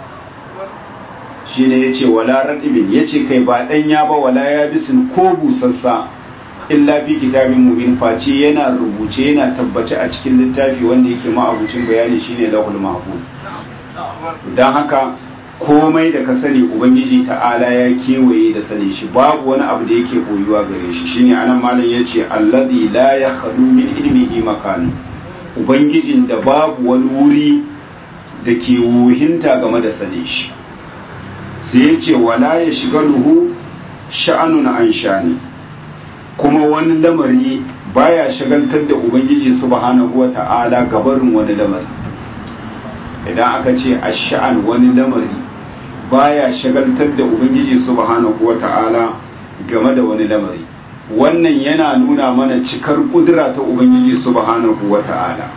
shi ne ya ce wala raɗibin ya ce kai ba ɗanya ba wala ya bisin ko busassa illa fi kitabin mubin face yana rubuce yana tabbace a cikin littafi wanda yake ma'abucin bayani shine lahul mahfuz don haka komai da ka sani ubangiji ta'ala ya kewaye da sani shi babu wani abu da yake koyuwa gare shi shine anan malam yace alladhi la yakhlu min ilmihi makanu ubangijin da babu wani wuri da ke wuhinta game da sane shi sai ya ce wala ya shiga luhu sha'anun an shani kuma wani lamari baya shagaltar da ubangiji subhanahu wata'ala gabarin wani lamari idan aka ce a sha'an wani lamari baya shagaltar da ubangiji subhanahu wata'ala game da wani lamari wannan yana nuna mana cikar kudura ta ubangiji subhanahu wata'ala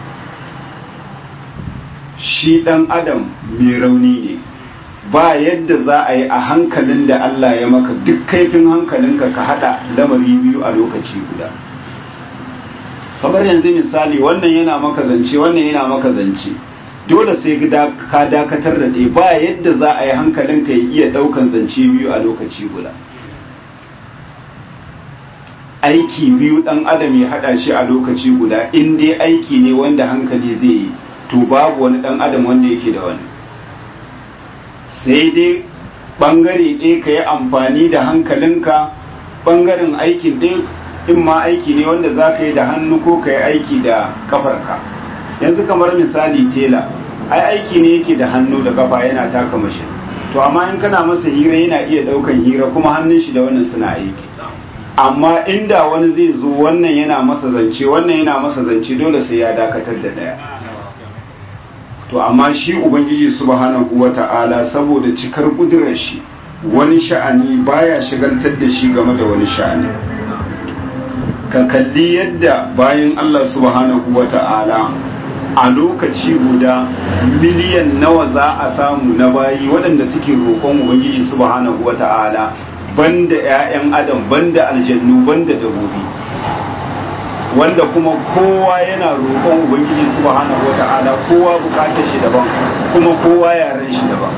shi dan adam mai rauni ne ba yadda za a yi a hankalin da Allah ya maka duk kaifin hankalinka ka hada lamari biyu a lokaci guda kamar yanzu misali wannan yana maka zance wannan yana maka zance dole sai ka dakatar da ɗaya ba yadda za a yi hankalinka ya iya ɗaukan zance biyu a lokaci guda aiki biyu dan adam ya hada shi a lokaci guda in dai aiki ne wanda hankali zai yi to babu wani dan adam wanda yake da wani sai dai bangare ɗaya ka yi amfani da hankalinka bangaren aikin ɗaya in ma aiki ne wanda za ka yi da hannu ko ka yi aiki da kafarka yanzu kamar misali tela ai aiki ne yake da hannu da kafa yana taka mashi to amma in kana masa hira yana iya ɗaukan hira kuma hannun shi da wannan suna aiki amma inda wani zai zo wannan yana masa zance wannan yana masa zance dole sai ya dakatar da ɗaya to amma shi ubangiji subhanahu wata'ala saboda cikar kudurar shi wani sha'ani baya shigaltar da shi game da wani sha'ani ka kalli yadda bayan Allah subhanahu wata'ala a lokaci guda miliyan nawa za a samu na bayi waɗanda suke roƙon ubangiji subhanahu wata'ala banda 'ya'yan adam banda aljannu banda dabobi wanda kuma kowa yana roƙon ubangiji subhanahu wata'ala kowa bukatar shi daban kuma kowa yaren shi daban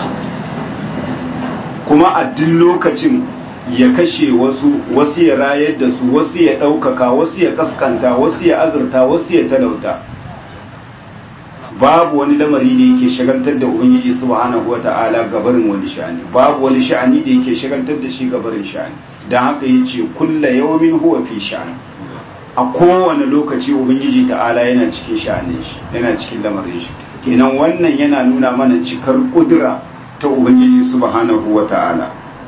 kuma a duk lokacin ya kashe wasu wasu ya rayar da su wasu ya ɗaukaka wasu ya kaskanta wasu ya azurta wasu ya talauta babu wani lamari da yake shagaltar da ubangiji subhanahu wata'ala gabarin wani sha'ani babu wani sha'ani da yake shagaltar da shi gabarin sha'ani dan haka yace kulla yawmin huwa fi sha'ani a kowane lokaci ubangiji ta'ala yana cikin sha'anin shi yana cikin lamarin shi kenan wannan yana nuna mana cikar kudura ta ubangiji subhanahu wa ta'ala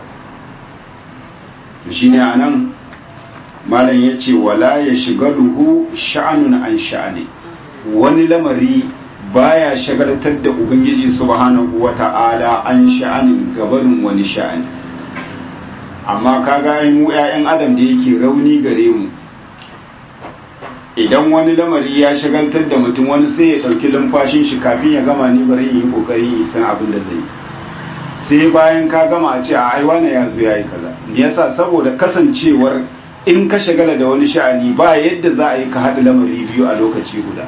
shine anan malam yace wala ya shigaluhu sha'anun an sha'ani wani lamari baya shagaltar da ubangiji subhanahu wa ta'ala an sha'anin gabarin wani sha'ani amma kaga mu 'ya'yan adam da yake rauni gare mu idan wani lamari ya shagaltar da mutum wani sai ya ɗauki lumfashin shi kafin ya gama ni bari yi ƙoƙarin yi san abin da zai yi sai bayan ka gama a ce a aiwa na ya zo ya yi kaza me yasa saboda kasancewar in ka shagala da wani sha'ani ba yadda za a yi ka haɗa lamari biyu a lokaci guda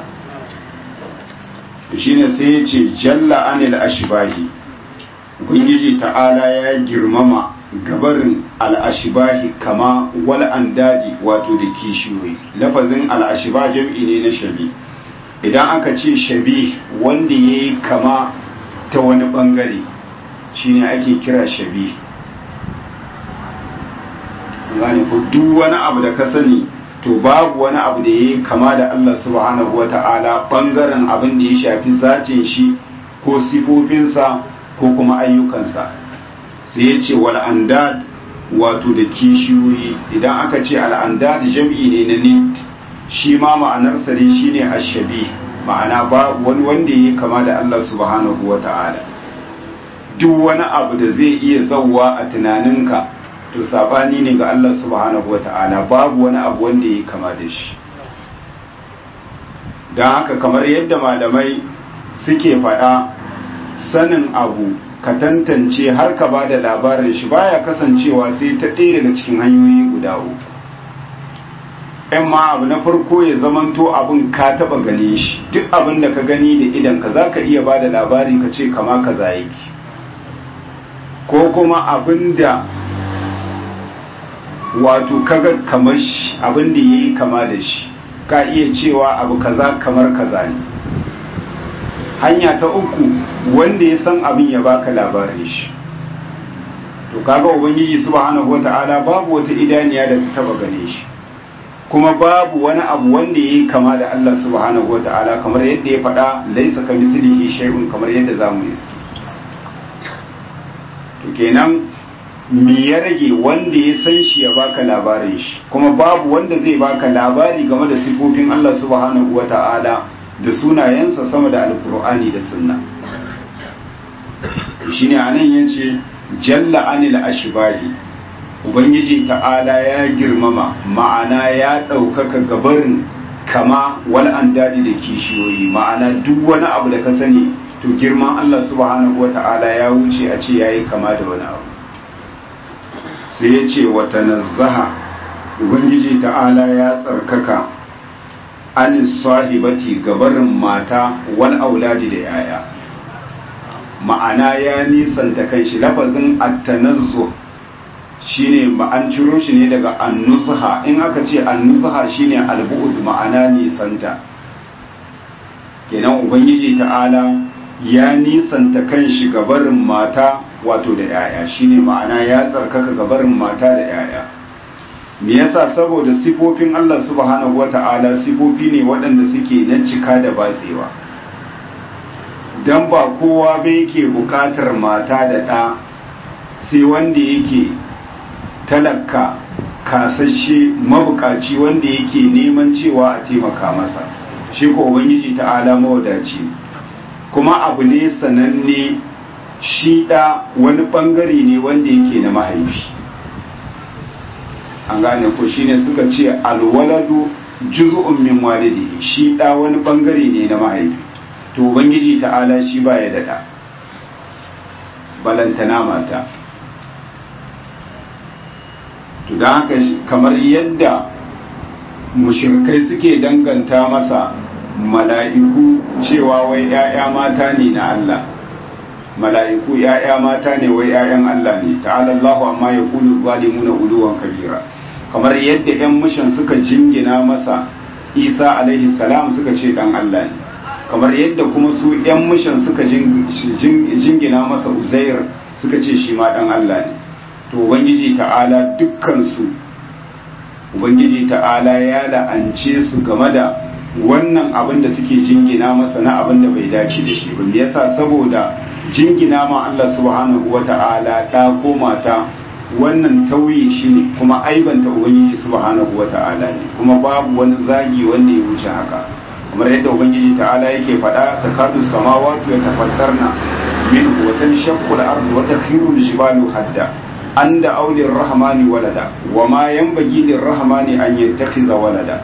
shine sai ya ce jalla anil ashbahi ubangiji ta'ala ya girmama gabarin al'ashibahi kama wal andadi wato da kishiyoyi lafazin al'ashiba jam'i ne na shabi idan aka ce shabi wanda ya yi kama ta wani bangare shine ake kira shabi gane ko duk wani abu da ka sani to babu wani abu da ya yi kama da Allah subhanahu wata'ala bangaren abin da ya shafi zatin shi ko sifofinsa ko kuma ayyukansa sai ya ce wal'andad wato da kishiyoyi idan aka ce al'andad jam'i ne na nit shi ma ma'anarsa ne shi ne ashabi ma'ana babu wani wanda ya yi kama da Allah subhanahu wa ta'ala duk wani abu da zai iya zauwa a tunaninka to sabani ne ga Allah subhanahu wa ta'ala babu wani abu wanda ya yi kama da shi don haka kamar yadda malamai suke faɗa sanin abu ka tantance har ka ba da labarin shi baya kasancewa sai ta ɗaya daga cikin hanyoyi guda uku ‘yan ma abu na farko ya zamanto abin ka taɓa gane shi duk abin da ka gani da idan ka za ka iya ba da labari ka ce kama ka yake ko kuma abin da wato kaga kamar shi abin da ya yi kama da shi ka iya cewa abu kaza kamar kaza ne hanya ta uku wanda ya san abin ya baka labarin shi to kaga ubangiji subhanahu wata'ala babu wata idaniya da ta taba gane shi kuma babu wani abu wanda yayi kama da Allah subhanahu wata'ala kamar yadda ya faɗa laisa ka mislihi shay'un kamar yadda zamu yi to kenan me ya rage wanda ya san shi ya baka labarin shi kuma babu wanda zai baka labari game da sifofin Allah subhanahu wata'ala da sunayensa sama da alkur'ani da sunna shine anan yace jalla anil ashbahi ubangiji ta'ala ya girmama ma'ana ya ɗaukaka gabarin kama wal andadi da kishiyoyi ma'ana duk wani abu da ka sani to girman Allah subhanahu wata'ala ya wuce a ce yayi kama da wani abu sai ya ce wa tanazzaha ubangiji ta'ala ya tsarkaka anis sahibati gabarin mata wal auladi da yaya ma'ana ya nisanta kanshi lafazin at-tanazzu shine ba an ciro shi ne daga annuzha in aka ce annuzha shine albu'ud ma'ana nisanta kenan ubangiji ta'ala ya nisanta kan shi gabarin mata wato da yaya shine ma'ana ya tsarkaka gabarin mata da yaya me yasa saboda sifofin Allah subhanahu wata'ala sifofi ne waɗanda suke na cika da batsewa dan ba kowa ba yake buƙatar mata da ɗa sai wanda yake talaka kasashe mabukaci wanda yake neman cewa a taimaka masa shi ko ubangiji ta'ala mawadaci kuma abu ne sananne shi da wani bangare ne wanda yake na mahaifi an gane ko shine suka ce alwaladu juz'un min walidi shi da wani bangare ne na mahaifi to ubangiji ta'ala shi baya da da balantana mata to da haka kamar yadda mushirkai suke danganta masa mala'iku cewa wai ‘ya'ya mata ne na Allah mala'iku ‘ya'ya mata ne wai ‘ya'yan Allah ne ta'ala Allah amma ya kulu zalimuna uluwan kabira kamar yadda ‘yan mushan suka jingina masa isa alaihi salam suka ce dan Allah ne kamar yadda kuma su ‘yan mushan suka jingina masa uzair suka ce shi ma dan Allah ne to ubangiji ta'ala dukkansu ubangiji ta'ala ya la'ance su game da wannan abin da suke jingina masa na abin da bai dace da shi ba me yasa saboda jingina ma Allah subhanahu wata'ala da ko mata wannan tauye shi ne kuma aibanta ubangiji subhanahu wata'ala ne kuma babu wani zagi wanda ya wuce haka kamar yadda ubangiji ta'ala yake faɗa takadu samawati ya tafattarna min wa tanshaqqu al-ardu wa takhiru al-jibalu hadda an da aulin rahmani walada wa ma yanbaghi lirrahmani an yattakhiza walada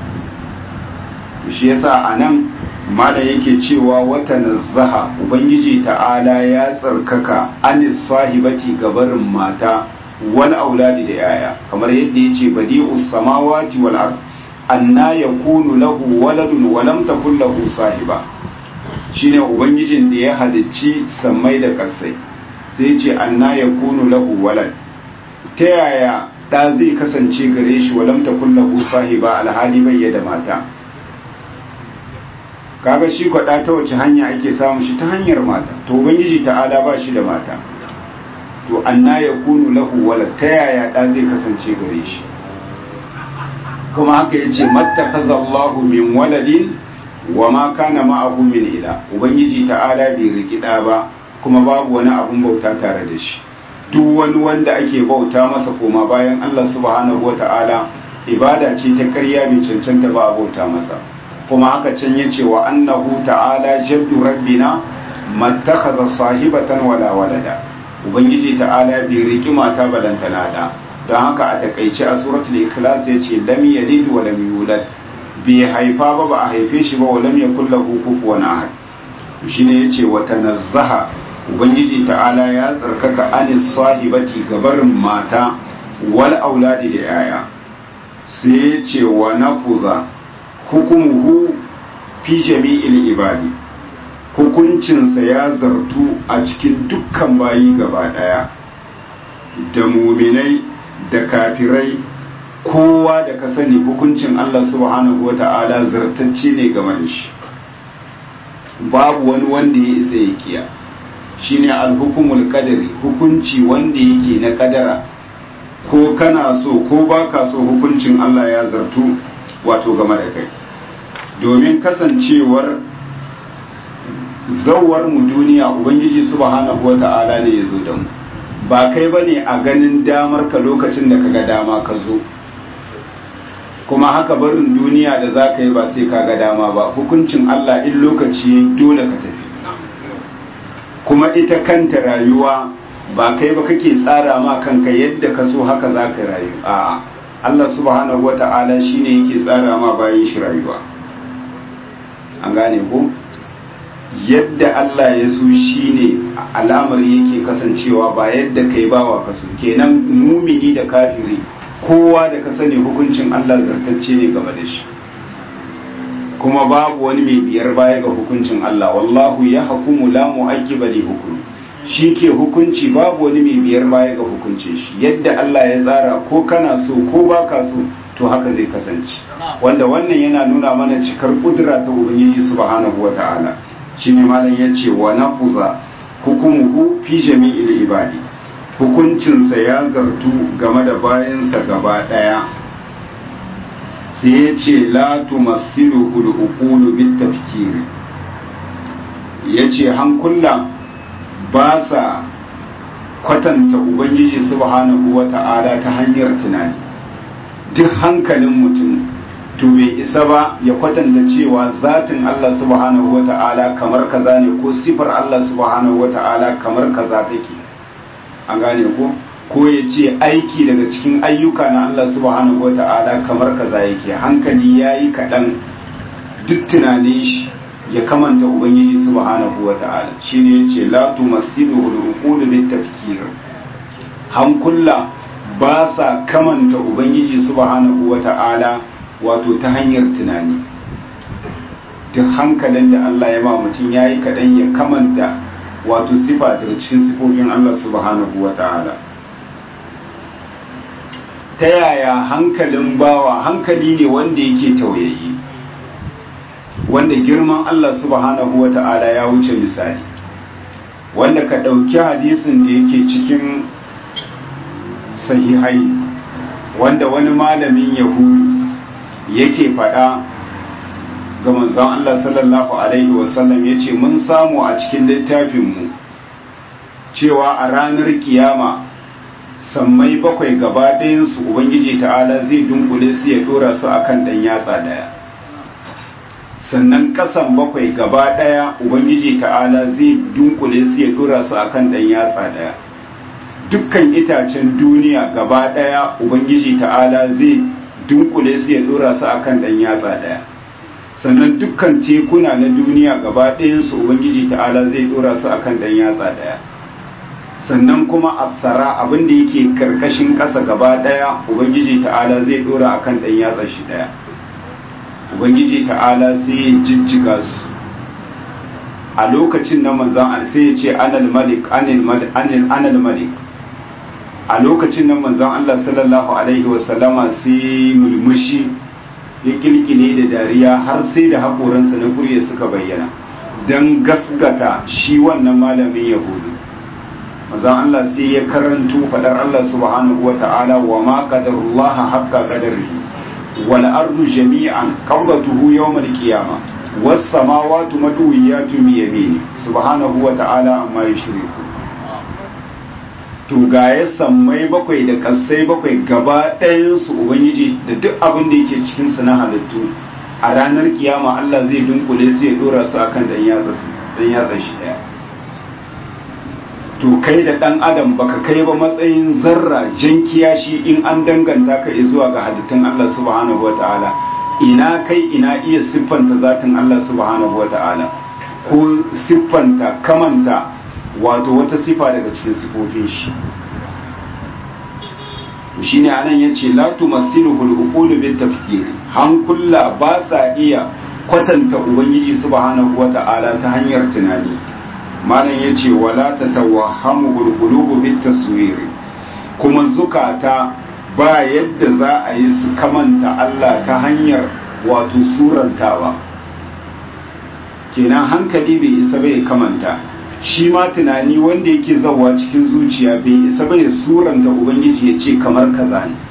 shi yasa anan mala yake cewa wata nazzaha ubangiji ta'ala ya tsarkaka anis sahibati gabarin mata wal auladi da yaya kamar yadda yace badi'us samawati wal ard anna yakunu lahu waladun wa lam takul lahu sahiba shine ubangijin da ya halicci sammai da ƙasai sai ce anna ya kunu lahu walad ta yaya ɗa zai kasance gare shi walam ta kullahu sahiba alhali bai da mata kaga shi kwaɗa ta wace hanya ake samun shi ta hanyar mata to ubangiji ta'ala ba shi da mata to anna ya kunu lahu walad ta yaya ɗa zai kasance gare shi kuma haka ya ce mattakaza min waladin wa ma kana ma'ahu min ila ubangiji ta'ala bai riki ɗa ba kuma babu wani abun bauta tare da shi duk wani wanda ake bauta masa koma bayan Allah subhanahu wata'ala ibada ce ta ƙarya bai cancanta ba a bauta masa kuma haka can yace wa annahu ta'ala jaddu rabbina mattakhadha sahibatan wala walada ubangiji ta'ala bai riki mata balantana da don haka a takaice a suratul ikhlas yace lam yalid wa lam yulad bai haifa ba ba a haife shi ba wa lam yakul lahu kufuwan ahad shine yace wa tanazzaha ubangiji ta'ala ya tsarkaka anis sahibati gabarin mata wal auladi da yaya sai ya ce wa nafuza hukumuhu fi jami'il ibadi hukuncinsa ya zartu a cikin dukkan bayi gaba daya da muminai da kafirai kowa da ka sani hukuncin Allah subhanahu wata'ala zartacce ne game da shi babu wani wanda ya isa ya kiya shine alhukumul qadari hukunci wanda yake na kadara ko kana so ko baka so hukuncin Allah ya zartu wato game da kai domin kasancewar zawar mu duniya ubangiji subhanahu wata'ala ne ya zo da mu ba kai bane a ganin damar ka lokacin da kaga dama ka zo kuma haka barin duniya da za ka yi ba sai ka ga dama ba hukuncin Allah in lokaci dole ka tafi kuma ita kanta rayuwa ba kai ba kake tsara ma kanka yadda ka so haka za ka rayu a Allah subhanahu wata'ala shine yake tsara ma bayan shi rayuwa an gane ko yadda Allah ya so shine alamar yake kasancewa ba yadda kai bawa ka so kenan mumini da kafiri kowa da ka sani hukuncin Allah zartacce ne game da shi kuma babu wani mai biyar baya ga hukuncin Allah wallahu ya hukumu la mu'aqqiba li hukmi shi ke hukunci babu wani mai biyar baya ga hukuncin shi yadda Allah ya tsara ko kana so ko baka so to haka zai kasance wanda wannan yana nuna mana cikar kudura ta ubangiji subhanahu wata'ala shine malam yace wa nafuza hukumuhu fi jami'il ibadi hukuncinsa ya zartu game da bayansa gaba daya sai ya ce la tumassilu hulukulu bit tafkiri ya ce hankula ba sa kwatanta ubangiji subhanahu wa ta'ala ta hanyar tunani duk hankalin mutum to bai isa ba ya kwatanta cewa zatin Allah subhanahu wa ta'ala kamar kaza ne ko sifar Allah subhanahu wa ta'ala kamar kaza take an gane ko ko ya ce aiki daga cikin ayyuka na Allah subhanahu wa ta'ala kamar kaza yake hankali ya yi kaɗan duk tunanin shi ya kamanta ubangiji subhanahu wa ta'ala shi ne ya ce la tumassilu al-uqulu bit tafkir hankula ba sa kamanta ubangiji subhanahu wa ta'ala wato ta hanyar tunani duk hankalin da Allah ya ba mutum ya yi kaɗan ya kamanta wato sifa daga cikin sifofin Allah subhanahu wa ta'ala ta yaya hankalin bawa hankali ne wanda yake tauyayi wanda girman Allah subhanahu wa ta'ala ya wuce misali wanda ka ɗauki hadisin da yake cikin sahihai wanda wani malamin yahudu yake faɗa ga manzon Allah sallallahu alaihi wasallam ya ce mun samu a cikin littafinmu cewa a ranar kiyama sammai bakwai gaba ɗayansu ubangiji ta'ala zai dunkule su ya dora su akan ɗan yatsa ɗaya sannan ƙasan bakwai gaba ɗaya ubangiji ta'ala zai dunkule su ya dora su akan ɗan yatsa ɗaya dukkan itacen duniya gaba ɗaya ubangiji ta'ala zai dunkule su ya dora su akan ɗan yatsa ɗaya sannan dukkan tekuna na duniya gaba ɗayansu ubangiji ta'ala zai dora su akan ɗan yatsa ɗaya sannan kuma asara abin da yake karkashin ƙasa gaba ɗaya ubangiji ta'ala zai dora akan ɗan yatsa shi ɗaya ubangiji ta'ala sai ya jijjiga su a lokacin na manzan sai ya ce anal malik anal malik a lokacin nan manzon Allah sallallahu alaihi wasallama sai mulmushi ya kilkile da dariya har sai da haƙoransa na kurye suka bayyana don gasgata shi wannan malamin yahudu manzon Allah sai ya karanto fadar Allah subhanahu wata'ala wa ma qadarullaha haqqa qadarihi wal ardu jami'an qabdatuhu yawm al qiyamah was samawati madwiyatun bi yamini subhanahu wata'ala amma yushriku to ga ya sammai bakwai da kasai bakwai gaba ɗayansu ubangiji da duk abin da yake cikinsu na halittu a ranar kiyama Allah zai dunkule su ya dora su akan dan yatsa shi ɗaya to kai da ɗan adam baka kai ba matsayin zarra jan kiyashi in an danganta ka zuwa ga halittun Allah subhanahu wata'ala ina kai ina iya siffanta zatin Allah subhanahu wata'ala ko siffanta kamanta wato wata sifa daga cikin sifofin shi shi ne anan ya ce latu masilu hulukulu bin tafkiri hankula ba sa iya kwatanta ubangiji subhanahu wa ta'ala ta hanyar tunani malam ya ce wala ta tawahamu hulukulu bin taswiri kuma zukata ba yadda za a yi su kamanta Allah ta hanyar wato surantawa kenan hankali bai isa bai kamanta shi ma tunani wanda yake zawa cikin zuciya bai isa bai suranta ubangiji ya ce kamar kaza ne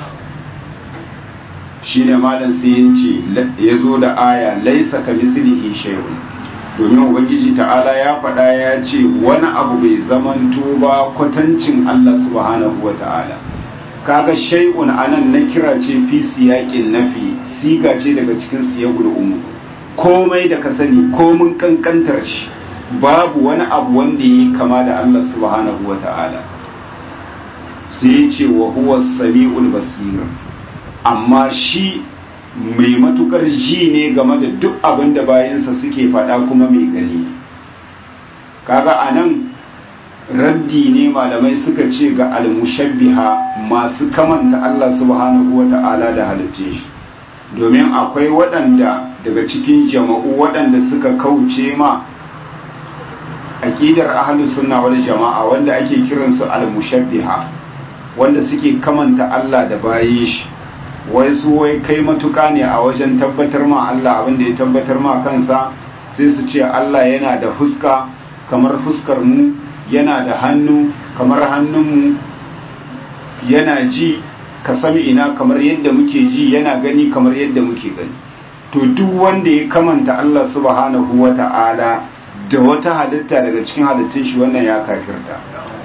shi ne malam sai ya ce ya zo da aya laisa ka mislihi shay'un domin ubangiji ta'ala ya faɗa ya ce wani abu bai zamanto ba kwatancin Allah subhanahu wa ta'ala kaga shay'un anan na kira ce fi siyaƙin nafi siga ce daga cikin siyagul umu komai da ka sani komin kankantar shi babu wani abu wanda yi kama da Allah subhanahu wa ta'ala sai ce wa huwa sami'ul basir amma shi mai matukar ji ne game da duk abin da bayansa suke faɗa kuma mai gani kaga anan raddi ne malamai suka ce ga almushabbiha masu kamanta Allah subhanahu wa ta'ala da halittun shi domin akwai waɗanda daga cikin jama'u waɗanda suka kauce ma aqidar ahlus sunna wal jama'a wanda ake kiransu al-mushabbiha wanda suke kamanta Allah da bayin shi wai su wai kai matuka ne a wajen tabbatar ma Allah abin da ya tabbatar ma kansa sai su ce Allah yana da fuska kamar fuskar mu yana da hannu kamar hannun mu yana ji ka sami ina kamar yadda muke ji yana gani kamar yadda muke gani to duk wanda ya kamanta Allah subhanahu wata'ala da wata halitta daga cikin halittun shi wannan ya kafirta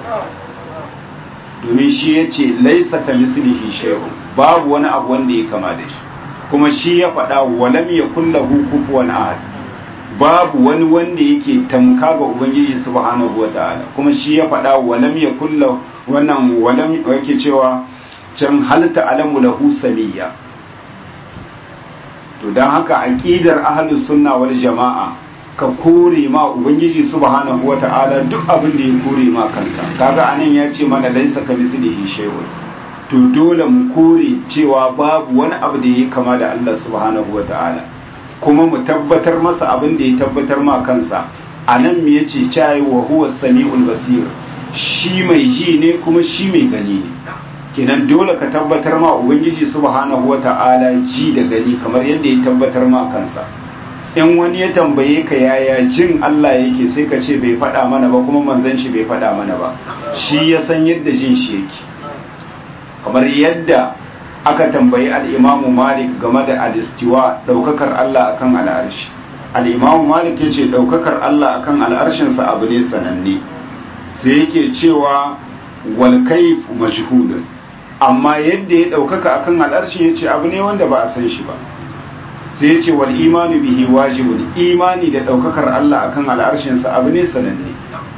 domin shi ya ce laisa ka mislihi shay'un babu wani abu wanda ya kama da shi kuma shi ya faɗa walam yakul lahu kufuwan ahad babu wani wanda yake tamka ga ubangiji subhanahu wata'ala kuma shi ya faɗa walam yakul lahu wannan walam yake cewa can halta alamu lahu samiyya to dan haka aqidar ahlus sunna wal jama'a ka kore ma ubangiji subhanahu wata'ala duk abin da ya kore ma kansa kaga anan ya ce mana laisa ka mislihi shay'un to dole mu kore cewa babu wani abu da ya kama da Allah subhanahu wata'ala kuma mu tabbatar masa abin da ya tabbatar ma kansa anan me yace cai wa huwa samiul basir shi mai ji ne kuma shi mai gani ne kenan dole ka tabbatar ma ubangiji subhanahu wata'ala ji da gani kamar yadda ya tabbatar ma kansa in wani ya tambaye ka yaya jin Allah yake sai ka ce bai faɗa mana ba kuma manzon shi bai faɗa mana ba shi ya san yadda jin shi yake kamar yadda aka tambayi al-Imam Malik game da al-istiwa daukakar Allah akan al'arshi al-Imam Malik yace daukakar Allah akan al'arshin sa abu ne sananne sai yake cewa wal kayf majhulun amma yadda ya daukaka akan al'arshi yace abu ne wanda ba a san shi ba sai ya ce wal imanu bihi wajibun imani da daukakar Allah akan al'arshinsa abu ne sananne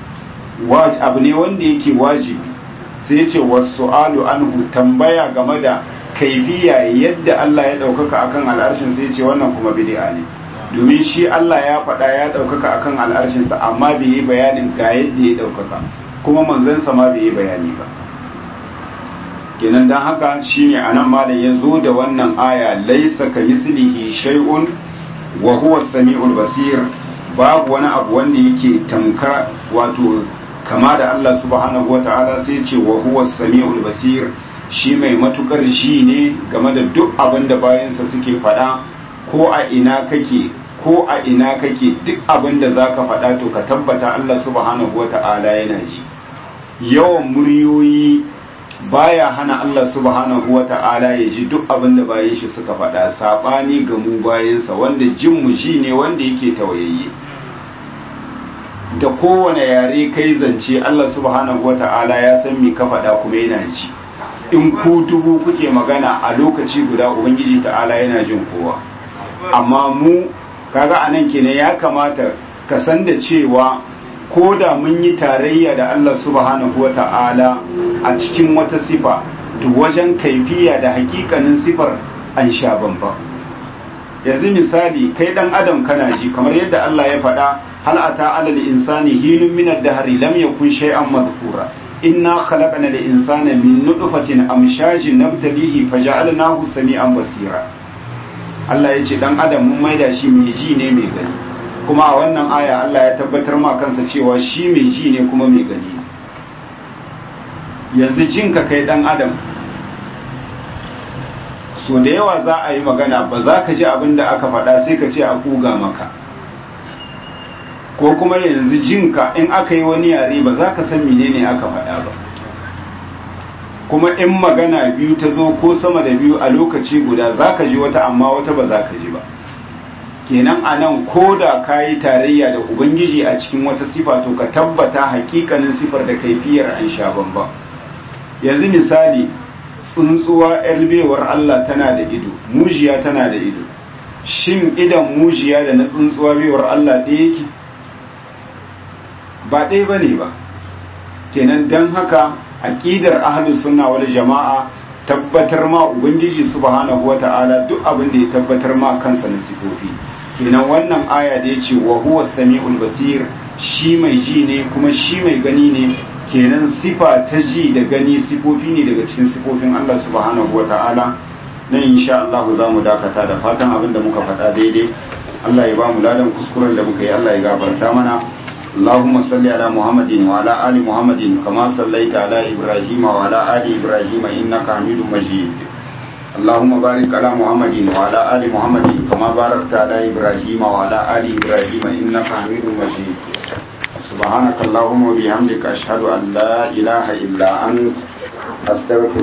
abu ne wanda yake wajibi sai ya ce wasu'alu anhu tambaya game da kaifiya yadda Allah ya daukaka akan al'arshin sai ya ce wannan kuma bid'a ne domin shi Allah ya faɗa ya daukaka akan al'arshinsa amma bai yi bayanin ga yadda ya daukaka kuma manzansa ma bai yi bayani ba kenan dan haka shine anan malam ya zo da wannan aya laisa ka mislihi shay'un wa huwa samiul basir babu wani abu wanda yake tamka wato kama da Allah subhanahu wataala sai ce wa huwa samiul basir shi mai matukar ji ne game da duk abin da bayansa suke faɗa ko a ina kake ko a ina kake duk abin da zaka faɗa to ka tabbata Allah subhanahu wataala yana ji yawan muryoyi baya hana Allah subhanahu wa ta'ala ya ji duk abin da bayan shi suka faɗa saɓani ga mu bayansa wanda jin mu ji ne wanda yake tawayayye da kowane yare kai zance Allah subhanahu wa ta'ala ya san me ka faɗa kuma yana ji in ku dubu kuke magana a lokaci guda ubangiji ta'ala yana jin kowa amma mu kaga anan kenan ya kamata ka san da cewa ko da mun yi tarayya da Allah subhanahu wa ta'ala a cikin wata sifa to wajen kaifiya da hakikanin sifar an sha bamba yanzu misali kai dan adam kana ji kamar yadda Allah ya faɗa hal ata alal insani hinun min ad-dahr lam yakun shay'an madhkura inna khalaqna al-insana min nutfatin amshajin nabtalihi faja'alnahu sami'an basira Allah ya ce dan adam mun maida shi mai ji ne mai gani kuma a wannan aya Allah ya tabbatar ma kansa cewa shi mai ji ne kuma mai gani yanzu jinka kai dan adam so da yawa za a yi magana ba za ka ji abin da aka faɗa sai ka ce a kuga maka ko kuma yanzu jinka in aka yi wani yare ba za ka san menene aka faɗa ba kuma in magana biyu ta zo ko sama da biyu a lokaci guda za ka ji wata amma wata ba za ka ji ba kenan a nan ko da ka yi tarayya da ubangiji a cikin wata sifa to ka tabbata hakikanin sifar da kaifiyar an sha bamba yanzu misali tsuntsuwa yarbewar Allah tana da ido mujiya tana da ido shin idan mujiya da na tsuntsuwa bewar Allah ɗaya yake ba ɗaya ba ne ba kenan don haka aƙidar ahlus sunna wal jama'a tabbatar ma ubangiji subhanahu wata'ala duk abin da ya tabbatar ma kansa na sifofi kenan wannan aya da ya ce wa huwa sami'ul basir shi mai ji ne kuma shi mai gani ne kenan sifa ta ji da gani sifofi ne daga cikin sifofin Allah subhanahu wata'ala nan insha Allah za mu dakata da fatan abin da muka faɗa daidai Allah ya ba mu ladan kuskuren da muka yi Allah ya gafarta mana اللهم صل على محمد وعلى آل محمد كما صليت على إبراهيم وعلى آل إبراهيم إنك حميد مجيد اللهم بارك على محمد وعلى آل محمد كما باركت على إبراهيم وعلى آل إبراهيم إنك حميد مجيد سبحانك اللهم وبحمدك أشهد أن لا إله إلا أنت أستغفرك